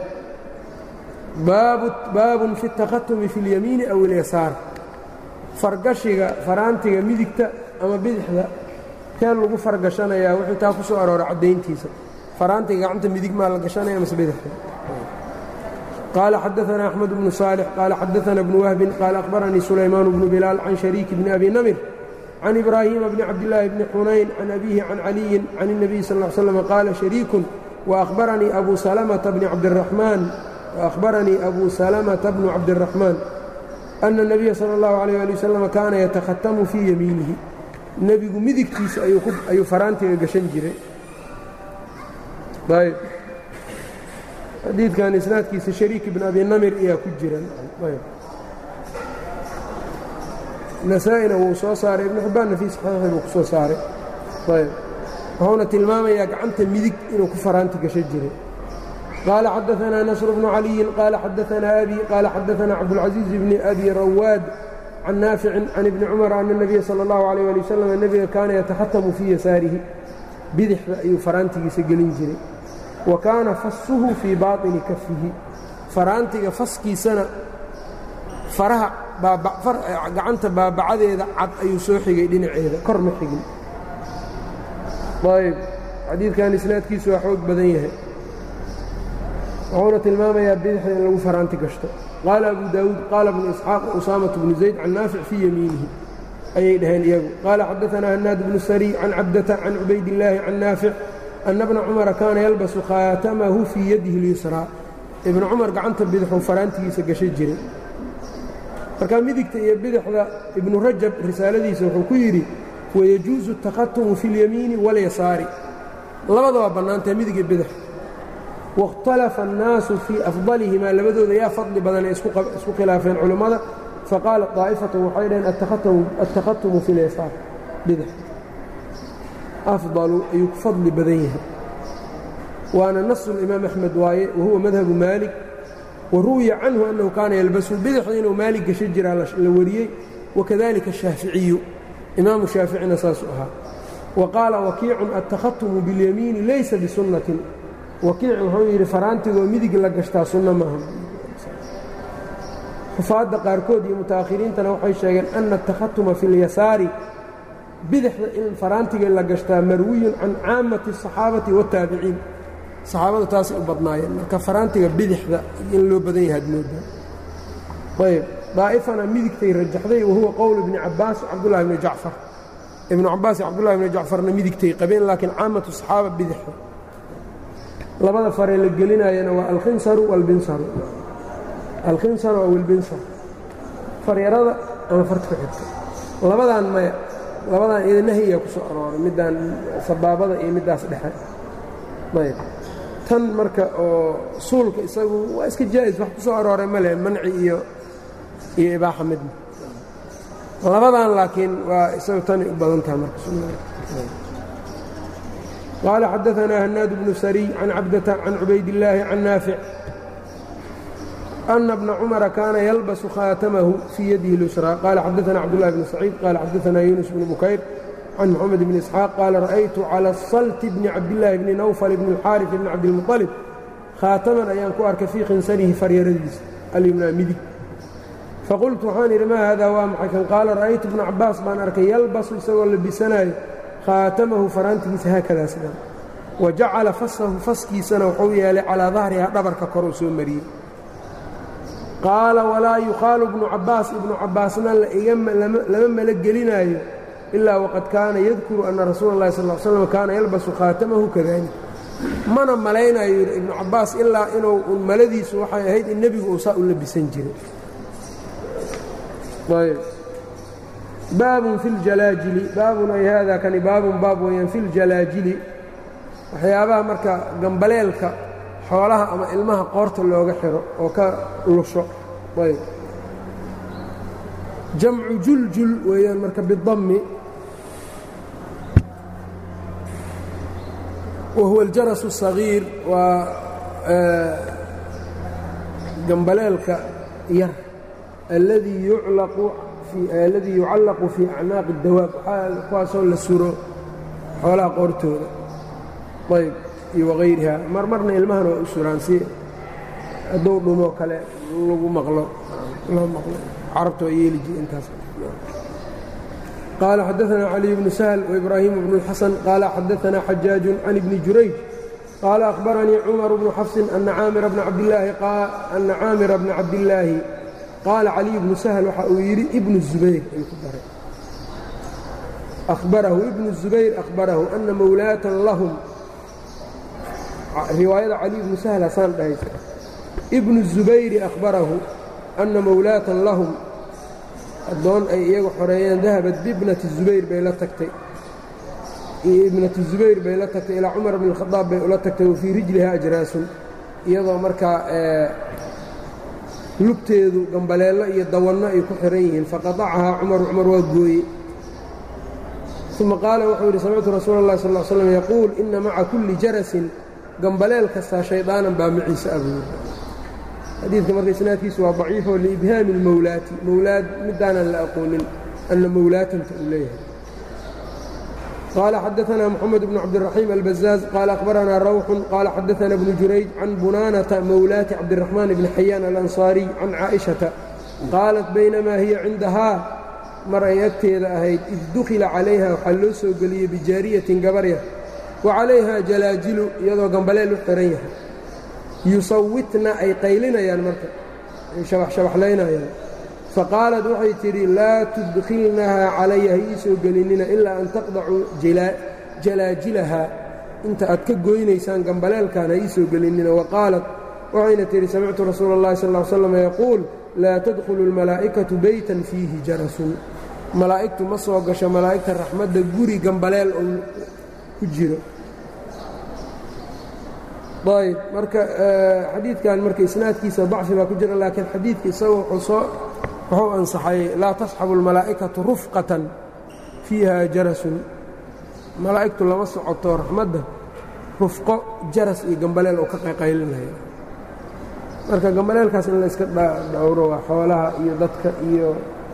Speaker 1: baabun fi الtakhatumi fi اlyamiini aw اlyasaar fargashiga faraantiga midigta ama bidixda kee lagu fargashanayaa wuxuu taa ku soo aroora caddayntiisa faraantiga gacanta midig maa la gashanaya mase bidixda qaala xadaثna أxmed bnu صaalix qaala xadaثna bnu wahbin qaala akhbaranii sulaymaan bnu bilaal can shariiki bni abi namir can ibraahiima bni cabdillaahi bni xunayn can abiihi can caliyin can الnabiy sal ا ly slam qaala shariikun waأhbaranii abu salamata bni cabdiraxmaan waأhbaranii abu salamata bnu cabdiraxmaan أن النبya slى الlaه عليه aلي وsلم kaana yatakhatamu fii yamiinihi nebigu midigtiisa ayuu faraantiga gashan jiray ayb xadiidkan isnaadkiisa shariik bn abi namir ayaa ku jira nasaa-ina wuu soo saaray ibn xibbaanna fii saxiixi buu ku soo saaray ayb wuxuuna tilmaamayaa gacanta midig inuu ku faraanti gashan jiray قال xدثنا نصر بن علي قال xدثنا أbي قال xدثنا cبدالعزيز بن أbي رwاad عن نافع عن بن cمر أن النبي صلى الله عليه لي وسلم نبga kaana yتakhatamu fii yasaarihi bidixda ayuu faraantigiisa gelin jiray wa kaana fasuhu fii baaطini kafihi faraantiga faskiisana faraha gacanta baabacadeeda cad ayuu soo xigay dhinaceeda kor ma xigin ayb xadiidkan isnaadkiisu waa xoog badan yahay wuxuuna tilmaamayaa bidixda in lagu faraanti gashto qaala abu daawuud qaala bnu isxaaq usaamatu bnu zayd can naafic fii yamiinihi ayay dhaheen iyagu qaala xadaثana hanaad bnu sariy can cabdata can cubaydillaahi can naafic ana bna cumara kaana yalbasu khaatamahu fii yadihi اlyusraa ibnu cumar gacanta bidixuu faraantigiisa gasha jiray marka midigta iyo bidixda ibnu rajab risaaladiisa wuxuu ku yidhi wayajuusu اtakhatumu fi اlyamiini wاlyasaari labada waa bannaantae midig iyo bidix wاkhtalafa الnaasu fii afdalihimaa labadooda yaa fadli badan ay isku khilaafeen culammada faqaala طaa'ifatu waxay dhaheen aلtakhatumu fi lyasaar bidix afdalu ayuu ku fadli badan yahay waana nasu اlimaam axmed waaye wahuwa madhabu maalik waruwiya canhu annahu kaana yalbasu bidixda inuu maalik gasho jiraa la wariyey wakadalika الshaaficiyu imaamu shaaficina saasuu ahaa wa qaala wakiicun aلtakhatumu biاlyamiini laysa bisunnatin wakiic wuxuu yidhi faraantigoo midig la gashtaa sunno maaha xufaadda qaarkood iyo muta'akhiriintana waxay sheegeen ana atakhatuma fi اlyasaari bidixda in faraantiga la gashtaa marwiyun can caamati الصaxaabati wالtaabiciin saxaabadu taasay u badnaayeen marka faraantiga bidixda in loo badan yahay admoodaa ayb daa'ifana midigtay rajaxday wahuwa qowl ibni cabaas cabdullahi bni jacfar ibnu cabaas iyo cabdullahi bni jacfarna midigtay qabeen laakiin caamatu صaxaaba bidixda labada faree la gelinayana waa alkhinsaru walbinsaru alkhinsaru aw ilbinsar faryarada ama farta ku xigta labadan maya labadan iyada nahyiga ku soo arooray middaan sabaabada iyo middaas dhexe ayb tan marka oo suulka isagu waa iska jaa'is wax ku soo arooray ma leh manci iyo iyo ibaaxa midna labadan laakiin waa isagu tanay u badan taha marka قال xدثنا هناad بن سري عن cبدة عن عubayd اللaahi عن ناaفع أن بن cمر كاana يلبس khاaتمه في يده اليسرى قال xدثنا cبدالله بن سعيد قال xدثنا يونس بن بكير عن محمد بن إسحاaq قال رأيت على الصلت بن cabداللahi بن نوفل بن الxاaرث بن cabدالمطلب khاaتمan ayaan ku arkay fيi khinsarihi faryaradiisa alyمنaa midig faqultu waxaan idhi ma hada waa maxay kan qaala ra'aytu بن cabaas baan arkay yalbasu isagoo labisanayo khaatamahu faraantigiisa haakadaa sidan wa jacala fasahu faskiisana wuxuu yeelay calaa dahriha dhabarka koruu soo mariyey qaala walaa yuqaalu ibnu cabbaas ibnu cabbaasna lama malo gelinaayo ilaa waqad kaana yadkuru anna rasuula اllahi sal slam kaana yalbasu khaatamahu kadalik mana malaynayo yidhi ibnu cabbaas ilaa inuu un maladiisu waxay ahayd in nebigu uu saa u labisan jiray baabun fi ljalaajili baabun ay haadaa kani baabun baab weeyaan fi ljalaajili waxyaabaha marka gambaleelka xoolaha ama ilmaha qoorta looga xiro oo ka lusho ayb jamcu juljul weeyaan marka bidammi wa huwa aljarasu الصagiir waa gambaleelka yar alladii yucallaqu fii acnaaqi اdawaab kuwaasoo la suro xoolaha qoortooda ayb iyo wagayriha mar marna ilmahana waa u suraan si hadduu dhumo kale lagu maqlo loo maqlo carabta waa yeeli jiri intaas qaala xadaثna caliي bnu sahl وibraahiim bnu اlxasan qaala xadaثna xajaaج can ibni jurayj qaala akhbaranii cumar bnu xafsin ana caamira bna cabdillaahi qaala caliي bnu sahl waxa uu yidhi ibnu الzubayr ayuu ku daray ahbarahu ibnu الzubayr ahbarahu ana mawlaatan lahum riwaayada cali ibnu sahl hasaan dhahaysa ibnu الzubayri ahbarahu ana mawlaatan lahum addoon ay iyagu xoreeyeen dahabat bibnati zubayr bay la tagtay ibnati zubayr bay la tagtay ilaa cumar bn اkhadaab bay ula tagtay wa fii rijliha ajraasun iyadoo markaa lugteedu gambaleello iyo dawanno ay ku xihan yihiin faqadacahaa cumaru cumar waa gooye uma qaala wuxuu yidhi samictu rasuula اllahi sal ll slam yaquul ina maca kulli jarasin gambaleel kastaa shaydaanan baa maciise abuur xadiidka marka isnaadkiisu waa daciifo liibhaami اlmowlaati mowlaad midaanan la aqoonin anna mowlaatanta uu leeyahay qaala xadaثna moxamed bnu cabdiraxiim albazaaz qaala akhbaranaa rawxun qaala xadaثna bnu jurayj can bunaanata mowlaati cabdiraxmaan bni xayaan alansaariy can caaئishata qaalat baynamaa hiya cindahaa mar ay agteeda ahayd id dukhila calayha waxaa loo soo geliyey bijaariyatin gabarya wa calayha jalaajilu iyadoo gambaleel u xihan yahay yusawitna ay qaylinayaan marka ay shabaxshabaxlaynayaan faqaalat waxay tidhi laa tudkhilnahaa calaya ha ii soo gelinina ilaa an taqdacuu jalaajilahaa inta aad ka goynaysaan gambaleelkan ha ii soo gelinina wa qaalat waxayna tidhi samictu rasuula اllahi sal ll slam yaquul laa tadkhulu اlmalaa'ikatu beytan fiihi jarasun malaa'igtu ma soo gasho malaa'igta raxmadda guri gambaleel oo ku jiro ayb marka xadiidkan marka isnaadkiisa dacfi baa ku jira laakiin xadiidka isaga wuxuu ansaxay laa tasxabu اlmalaa'ikatu rufqatan fiiha jarasun malaa'igtu lama socoto raxmadda rufqo jaras iyo gambaleel oo ka qayqaylinaya marka gambaleelkaas in la iska dhowro waa xoolaha iyo dadka iyo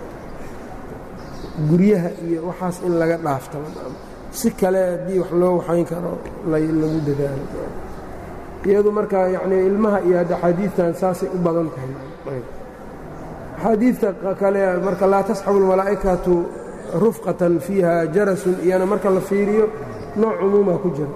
Speaker 1: guryaha iyo waxaas in laga dhaafto si kale haddii wax loo waxayn karo lagu dadaalo iyadu marka yacnii ilmaha iyo hadda axaadiidtan saasay u badan tahay axaadiidta kale marka laa tasxabu اlmalaa'ikatu rufqatan fiiha jarasun iyana marka la fiiriyo nooc cumuuma ku jira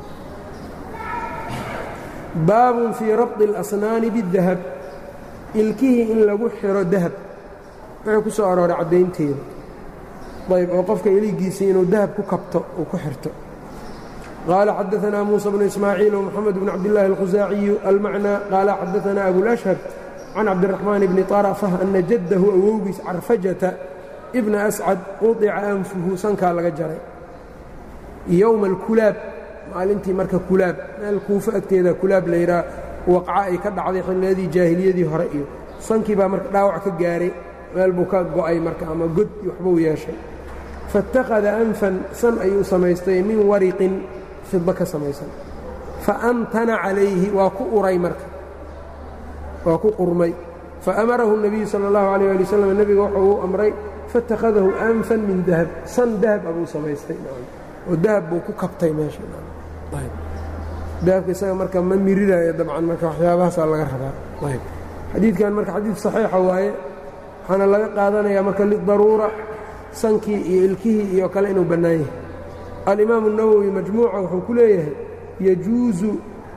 Speaker 1: baabun fii rabطi اlasnaani biاdahab ilkihii in lagu xiro dahab wuxuu ku soo arooray caddaynteeda ayb oo qofka iligiisii inuu dahab ku kabto uu ku xirto qaala xadaثna muuسى bnu ismaaciil ومxamed bn cabdالlahi الkhusaaciyu almacnى qaala xadaثna abulأshhab can cabdiraxmaan bni طarafة ana jaddahu awowgiis carfajata ibna ascad quطica anfuhu sankaa laga jaray yowma اlkulaab maalintii marka kulaab meel kuufo agteeda kulaab layidhaha waqca ay ka dhacday xilliyadii jaahiliyadii hore iyo sankii baa marka dhaawac ka gaaray meel buu ka go'ay marka ama god waxbuu yeeshay faاtakhada anfan san ayuu samaystay min wariqin fidba ka samaysan faantana calayhi waa ku uray marka waa ku qurmay faamarahu الnabiyu salى اllahu alيyه ali wslam nebiga wuxuu u amray faاtakhadahu anfan min dahab san dahab abuu samaystay oo dahab buu ku kabtay meesha dahabka isaga marka ma miriraayo dabcan marka waxyaabahaasaa laga rabaa ayb xadiidkan marka xadiid saxiixa waaye waxaana laga qaadanayaa marka lidaruura sankii iyo ilkihii iyo kale inuu bannaan yahay alimaamu الnawowi majmuuca wuxuu ku leeyahay yajuusu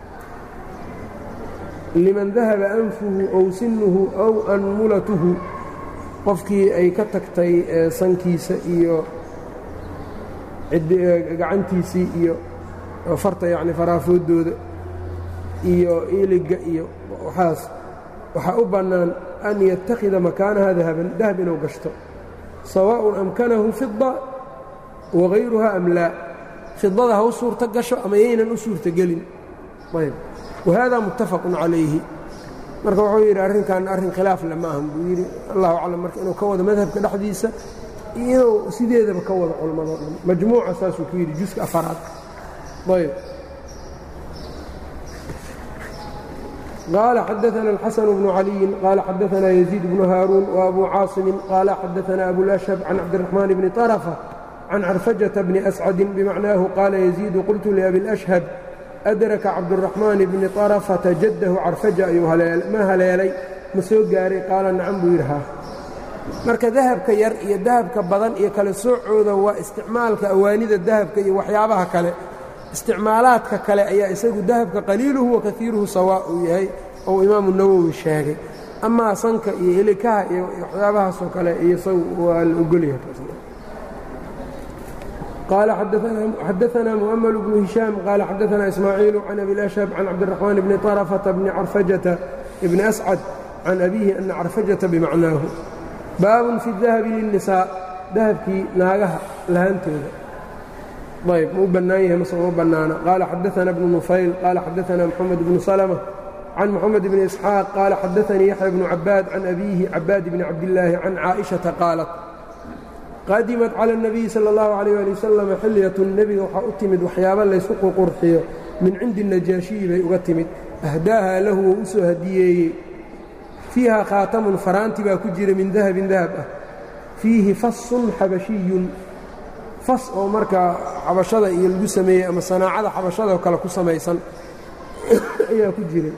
Speaker 1: liman dahaba anfuhu ow sinuhu ow anmulatuhu qofkii ay ka tagtay sankiisa iyo gacantiisii iyo farta yacni faraafoodooda iyo iliga iyo waxaas waxaa u bannaan an yattakhida makaanaha dahaban dahab inuu gashto sawaaءun amkanahu fida wagayruha am laa fidada ha u suurto gasho ama yaynan u suurtogelin ayb wahada muttafaqun calayhi marka wuxuu yidhi arrinkan arrin khilaaf le ma ahan buu yidhi allahu aclam marka inuu ka wado madhabka dhexdiisa iyo inuu sideedaba ka wado culammado dhan majmuuca saasuu ku yidhi juska afaraad ayb قال xدثنا الحسن بن علي قال xدثنا يزيد بن هاrون وأbو cاaصم قال xدثنا أبو الأشhب عن عبدالرحمن بن طرفة عن عرفجة بن أسعد بمعناه قال يزيد قلت لأبي الأشhب أdرك cabدالرحمن بن طرفة جده carفaجة ayuu ma haleelay ma soo gaaray qaala نacم buu yidhi marka dahabka yar iyo dahabka badan iyo kale soocooda waa isticmaalka awaanida dahabka iyo waxyaabaha kale isticmaalaadka kale ayaa isagu dahabka qaliiluhu wa kaiiruhu sawaa uu yahay ou imaamu nawowi sheegay amaa sanka iyo helikaha iyo waxyaabahaasoo kale iyo isagu waa la ogolyahay qaala xadaثna muؤmل بن هiشhاam qaala xadaثna ismaaعiiل can abi الأشhب can cabdالرaحmaan bni طرفةa bni carفajaةa bni أscad can abihi ana carfajaةa bimacnaahu baabun fi الdahabi lلnisاء dahabkii naagaha lahaantooda ayb ma u bannaan yahay mase uma bannaana qaala xadaثana bnu nufayl qaala xadaثana mxamed bnu salmة can moxamed bni isxaaq qaala xadaثanii yaxya bnu cabaad can abiihi cabaad bni cabdillaahi can caaئiشhaةa qaalat qadimat calى الnabiyi salى اllahu عalيh ali wasalam xilyatun nebiga waxaa u timid waxyaaba laysku qurqurxiyo min cindi najaashiyi bay uga timid ahdaaha lahu wou u soo hadiyeeyey fiiha khaatamun faraanti baa ku jira min dahabin dahab ah fiihi fasun xabashiyun fas oo markaa xabashada iyo lagu sameeyey ama sanaacada xabashada oo kale ku samaysan ayaa ku jiray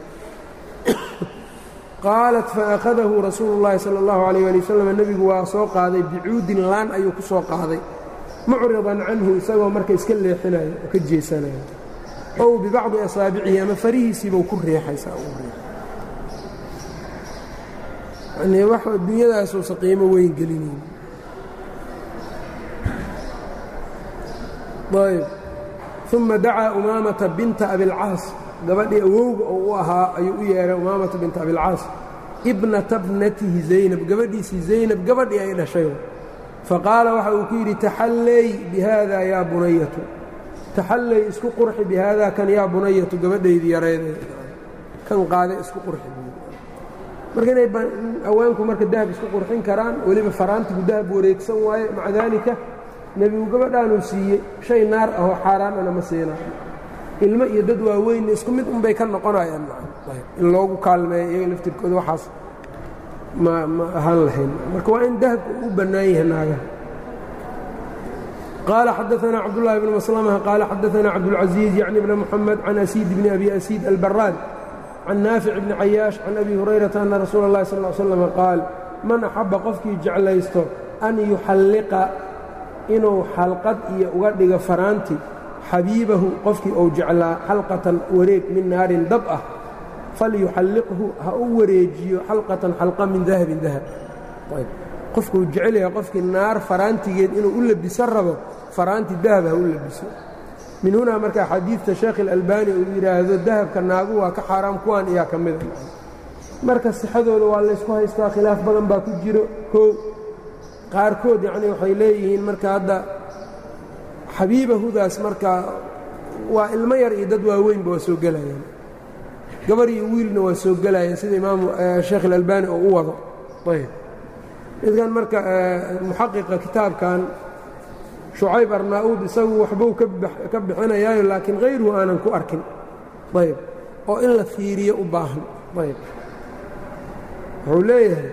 Speaker 1: qaalat faأkhadahu rasuulu اllahi salى اllahu عalيh ali wasalam nebigu waa soo qaaday bicuudin laan ayuu ku soo qaaday mucridan canhu isagoo marka iska leexinaya oo ka jeesanaya ow bibacdi asaabicihi ama farihiisiibau ku reexaysaa yani wax dunyadaasuusa qiimo weyn gelinayn ayb uma dacaa umaamata binta abilcaas gabadhii awowga oo u ahaa ayuu u yeehay umaamata binta abilcaas ibnata bnatihi zaynab gabadhiisii zaynab gabadhii ay dhashay faqaala waxa uu ku yidhi taxallay bihaada yaa bunayatu taxallay isku qurxi bihaada kan yaa bunayatu gabadhaydii yareeday kan qaade isku qurxi marka inay haweenku marka dahab isku qurxin karaan weliba faraantigu dahab wareegsan waaye maca daalika nebigu gabadhaanuu siiyey shay naar ahoo xaaraanana ma siinaa ilmo iyo dad waaweynna isku mid unbay ka noqonayaan in loogu kaalmeeyo iyaga laftirkooda waxaas ma ma ahaan lahayn marka waa in dahabka u bannaan yahay naagaha qaala xadaثna cabdالlahi bn maslmة qaala xadaثna cabdالcaزiiz yعni bn mxamed can asiid bni abi asiid albaraad can naafic bni cayaash can abi hurayrata ana rasuula اllahi sal ا slm qaal man axaba qofkii jeclaysto an yuxalliqa inuu xalqad iyo uga dhigo faraanti xabiibahu qofkii uu jeclaa xalqatan wareeg min naarin dab ah falyuxalliqhu ha u wareejiyo xalqatan xalqa min dahabin dahab qofkuu jecel yahay qofkii naar faraantigeed inuu u labisan rabo faraanti dahab ha u labiso min hunaa marka xadiidta sheekh ilalbani uu yidhaahdo dahabka naagu waa ka xaaraam kuwaan iyaa ka mida marka sixadooda waa laysku haystaa khilaaf badan baa ku jiro kow qaarkood yacnii waxay leeyihiin marka hadda xabiibahudaas marka waa ilmo yar iyo dad waaweynba waa soo gelayaan gabar iyo wiilna waa soo gelayaan sida imaamu sheekh ilalbani oo u wado ayb midkan marka muxaqiqa kitaabkan shucayb arnaa-uud isagu waxbuu ka bixinayaayo laakiin hayruhu aanan ku arkin ayb oo in la fiiriyo u baahan ayb wuxuu leeyahay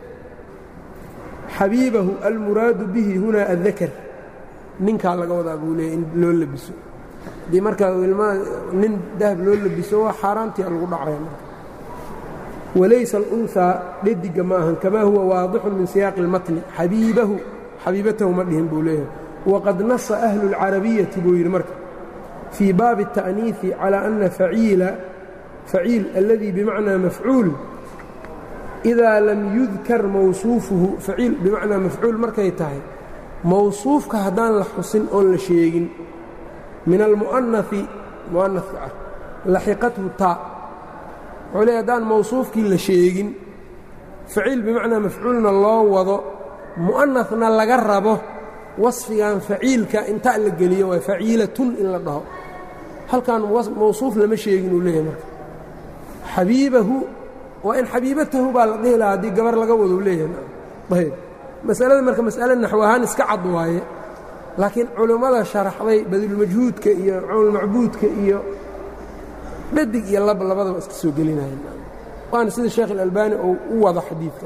Speaker 1: xabiibahu almuraadu bihi hunaa addakar ninkaa laga wadaa buu leeyahy in loo labiso haddii markaa ilmaa nin dahab loo labiso waa xaaraantia lagu dhacaya marka walaysa alunhaa dhediga ma ahan kamaa huwa waadixun min siyaaqi اlmatni xabiibahu xabiibatahu ma dhihin buu leeyahay waqad nasa ahlu اlcarabiyati buu yidhi marka fii baabi التa'niiثi calى ana faciila faciil aladii bimacnaa mafcuul إidaa lam yudkar mawsuufuhu faciil bimacnaa mafcuul markay tahay mawsuufka haddaan la xusin oon la sheegin min almu'anafi mu'anafka ah laxiqathu taa wuxuu leey haddaan mawsuufkii la sheegin faciil bimacnaa mafcuulna loo wado mu'anafna laga rabo wasfigan faciilka inta la geliyo waa faciilatun in la dhaho halkan mawsuuf lama sheegin uu leeyahay marka xabiibahu waa in xabiibatahu baa la dhihi lahaa haddii gabar laga wado leeyahay ayb masalada marka mas'ale naxw ahaan iska cad waaye laakiin culimmada sharaxday badulmajhuudka iyo cawnulmacbuudka iyo dhadig iyo lab labadaba iska soo gelinaya waana sida sheekh اlalbani ou u wado xadiidka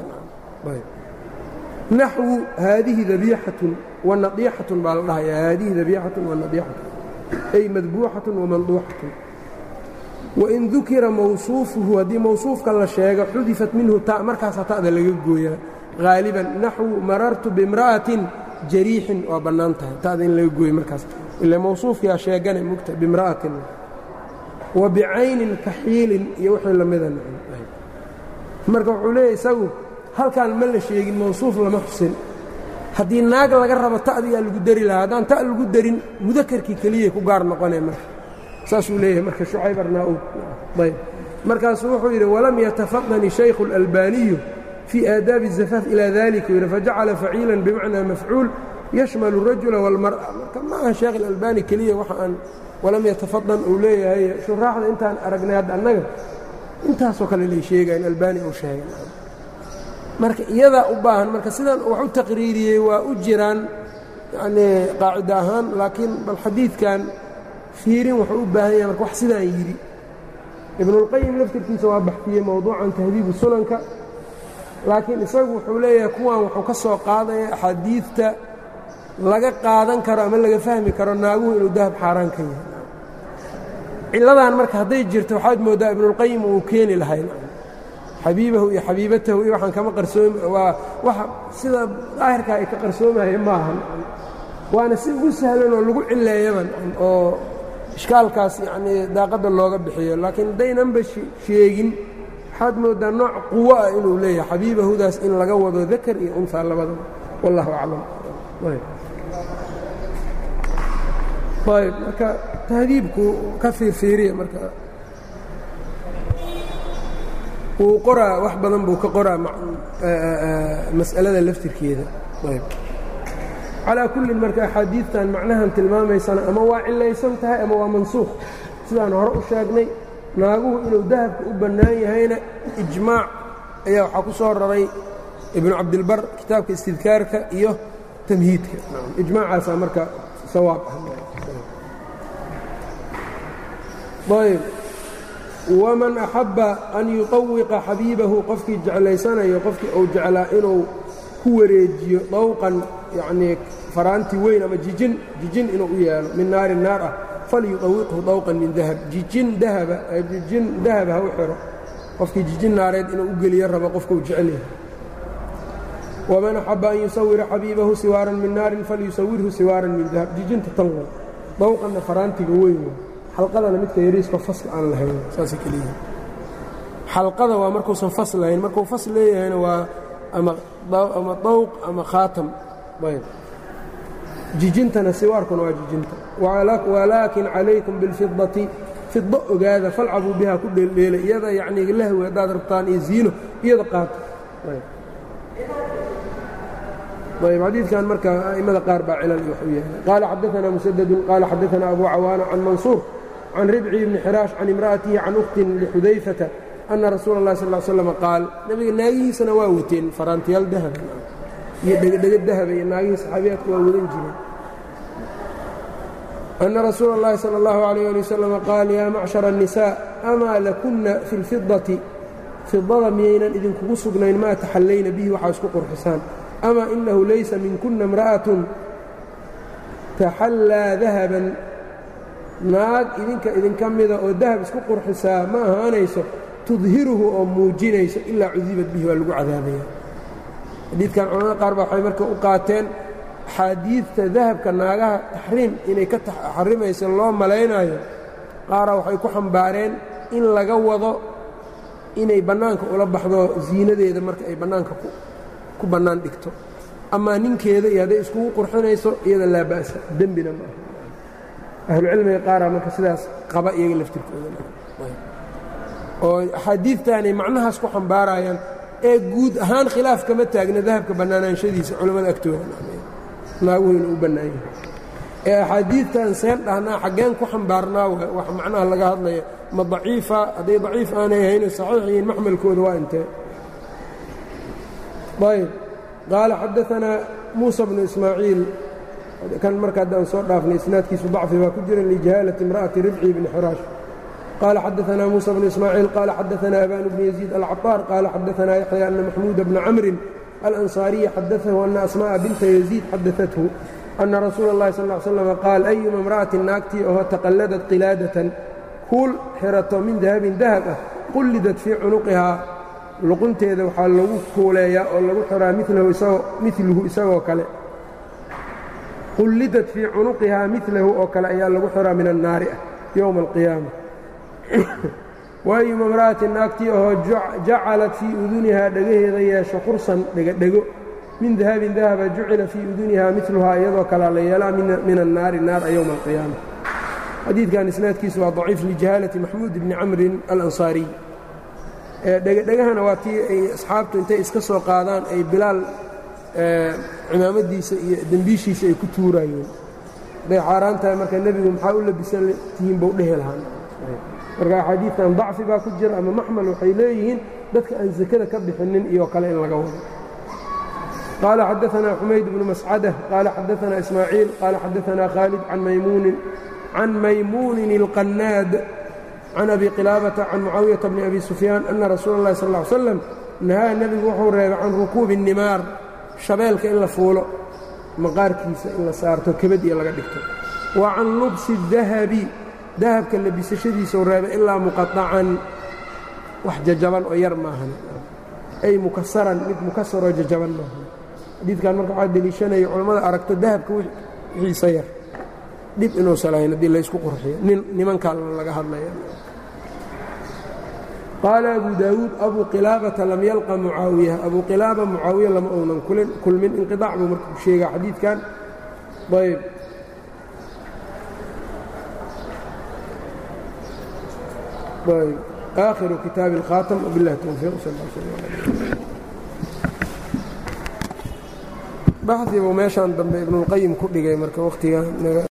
Speaker 1: naxwu haadihi dabiixatun wanadiixatun baa la dhahaya haadihi dabiixatun wanadiixatun ay madbuuxatun wamanduuxatun wain dukira mawsuufuhu haddii mawsuufka la sheego xudifat minhu ta markaasa ta'da laga gooyaa haaliban naxwu marartu bimra'atin jariixin waa bannaan tahay ta'da in laga gooyo markaas ila mawsuufkiyaa sheegane mugta bimra'atin wa bicaynin kaxiilin iyo wixii lamida marka wuxuu leeyahy isagu halkaan ma la sheegin mawsuuf lama xusin haddii naag laga rabo ta'diyaa lagu dari lahaa haddaan ta' lagu darin mudakarkii keliyay ku gaar noqonee marka saasuu leeyahay marka shucayb arnaa-ud ayb markaasuu wuxuu yidhi walam yatafadani shaykhu اlalbaaniyu fii aadaabi الzafaaf ilaa dalika yidhi fajacala faciilan bimacnaa mafcuul yashmalu الrajula wاlmar'a marka ma aha sheekh اlalbani keliya waxa aan walam yatafadan uu leeyahay shuraaxda intaan aragnay hadda annaga intaasoo kale lay sheegayan albani uu sheegay marka iyadaa u baahan marka sidan wax u taqriiriyey waa u jiraan yanii qaacida ahaan laakiin bal xadiidkan fiirin wuxuu u baahan yahay marka wax sidaan yidhi ibnuulqayim laftirkiisa waa baxfiyey mowduucan tahdiibu sunanka laakiin isagu wuxuu leeyahay kuwan wuxuu ka soo qaadaya axaadiidta laga qaadan karo ama laga fahmi karo naaguhu inuu dahab xaaraan ka yahay cilladan marka hadday jirto waxaad mooddaa ibnuulqayim uu keeni lahay xabiibahu iyo xabiibatahu iyo waxaan kama qarsoomi waa waxa sida daahirkaa ay ka qarsoomaye maahan waana si ugu sahlan oo lagu cileeyaban oo ishkaalkaas yacnii daaqadda looga bixiyo laakiin haddaynanba sheegin waxaad mooddaa nooc quwo ah inuu leeyahay xabiibahudaas in laga wado dakar iyo unhaa labadaba wallahu aclam ayb marka tahdiibku ka fiirfiiriya marka wuu qoraa wax badan buu ka qoraa mas'alada laftirkeeda ayb calaa kullin marka axaadiidtan macnahan tilmaamaysana ama waa cilaysan tahay ama waa mansuukh sidaan hore u sheegnay naaguhu inuu dahabka u bannaan yahayna ijmaac ayaa waxaa ku soo raray ibnu cabdilbar kitaabka istidkaarka iyo tamhiidka ijmaacaasaa marka sawaab ah ayb waman axabba an yuطawiqa xabiibahu qofkii jeclaysanayo qofkii uu jeclaa inuu ku wareejiyo dawqan yacnii faraanti weyn ama jijin jijin inuu u yeelo min naari naar ah falyuطawiqhu dawqan min dahab jijin dahaba jijin dahab ha u xiro qofkii jijin naareed inuu u geliyo rabo qofkuu jecel yahay waman axabba an yusawira xabiibahu siwaaran min naarin falyusawirhu siwaaran min dahab jijinta tanwa dawqanna faraantiga weyn wa xalqadana midka yariisko fasl aan lahayn saasay keliyihin xalqada waa markuusan fas lahayn markuu fas leeyahayna waa ama ama dawq ama khaatam ayb jijintana siwaarkuna waa jijinta walaakin calaykum biاlfidati fido ogaada falcabuu bihaa ku dheeldheela iyada yacnii lahwi haddaad rabtaan iyo ziino iyada qaato ayb xadiidkan marka a'immada qaar baa cilal iyo wax u yahay qaala xadaثana musadadun qaala xadaثana abu cawaana can mansuur can ribci bni xiraash can imra'atihi can ukhtin lixudayfata ana rasuula اllahi sal slm qaal nebiga naagihiisana waa wateen faraantiyaal dahaba iyo dhegedhego dahaba iyo naagihii saxaabiyaadku waa wadan jireen ana rasuula اllahi salى اllahu عalيyه ali wasalam qaal yaa macshara الnisaa amaa lakuna fi اlfidati fidada miyaynan idinkugu sugnayn maa taxallayna bihi waxaa isku qurxisaan ama inahu laysa minkuna imra'atun taxallaa dahaban naag idinka idinka mida oo dahab isku qurxisaa ma ahaanayso tudhiruhu oo muujinayso ilaa cudibad bihi waa lagu cadaabaya xadiidkan culamada qaar baa waxay marka u qaateen axaadiidta dahabka naagaha taxriim inay ka xarimayso loo malaynayo qaara waxay ku xambaareen in laga wado inay bannaanka ula baxdo ziinadeeda marka ay bannaanka ku bannaan dhigto amaa ninkeeda iyo hadday iskugu qurxinayso iyada laa ba'sa dembina ma aha ahlucilmiga qaaraa marka sidaas qaba iyaga laftirkooda oo axaadiidtaanay macnahaas ku xambaarayaan ee guud ahaan khilaaf kama taagna dahabka bannaanaanshadiisa culammada agtooda naaguhu inuu u bannaan yahay ee axaadiidtan seen dhahnaa xaggeen ku xambaarnaa wax macnaha laga hadlaya ma daciifa hadday daciif aanay ahayno saxiix yihiin maxmalkooda waa intee ayb qaala xadaanaa muusa bnu ismaaciil kan marka haddaan soo dhaafnay isnaadkiisu dacfi baa ku jira lijahaalati imra'ati ribci bni xuraash qaala xadaanaa muusa bnu ismaaciil qaala xadaanaa abanu bni yaziid alcaطaar qaala xadaanaa yaxya ana maxmuuda bna camrin alansaariya xadaahu ana asma'a binta yaziid xadaathu ana rasuula اllahi sal ly slam qaal ayuma imra'atin naagtii oo taqalladad qilaadatan kuul xirato min dahabin dahab ah qullidat fii cunuqihaa luqunteeda waxaa lagu kuuleeyaa oo lagu xiraa miluhu isagoo kale qullidat fii cunuqihaa milahu oo kale ayaa lagu xiraa min annaari ah yowma alqiyaama waayuma imra'atin naagtii oo jacalat fii udunihaa dhagaheeda yeesho qursan dhegadhego min dahabin dahaba jucila fii udunihaa miluhaa iyadoo kalea la yeelaa min annaari naara yowma alqiyaama xadiidkan isnaadkiisu waa daciif lijahaalati maxmuud bni camrin alansaariy dhegadhegahana waa tii ay asxaabtu intay iska soo qaadaan ay bilaal cimaamadiisa iyo dembiishiisa ay ku tuuraayeen hadday xaaraan tahay marka nebigu maxaa u labisan tihiin bau dhehi lahaan marka axaadiidtan dacfi baa ku jira ama maxmal waxay leeyihiin dadka aan sakada ka bixinin iyo kale in laga wado qaala xadaanaa xumayd bnu mascadah qaala xadaanaa ismaaciil qaala xadaanaa khaalid can maymuunin can maymuunin اlqannaad can abi qilaabata can mucaawiyata bni abi sufyaan ana rasuula اllahi sal ll ly slam nahaa nebigu wuxuu reebay can rukuubi الnimaar shabeelka in la fuulo maqaarkiisa in la saarto kebad iyo laga dhigto wa can lubsi الdahabi dahabka labisashadiisau reebay ilaa muqaطacan wax jajaban oo yar maahan ay mukasaran mid mukasaroo jajaban maahan xadiidkan marka waxaa deliishanaya culammada aragto dahabka wixiisa yar dhib inuusan lahayn haddii laysku qurxiyo nin nimankaa laga hadlaya qaala abu daawuud abu qilaabata lam yalqa mucaawiya abu qilaaba mucaawiya lama uunan kulmin inqiطaac buu marka ku sheegaa xadiidkan ayb ayb aakhiru kitaabi اlkhaatam wbiاllahi towfiiq sal baxdi buu meeshaan dambe ibnuاlqayim ku dhigay marka wakhtiga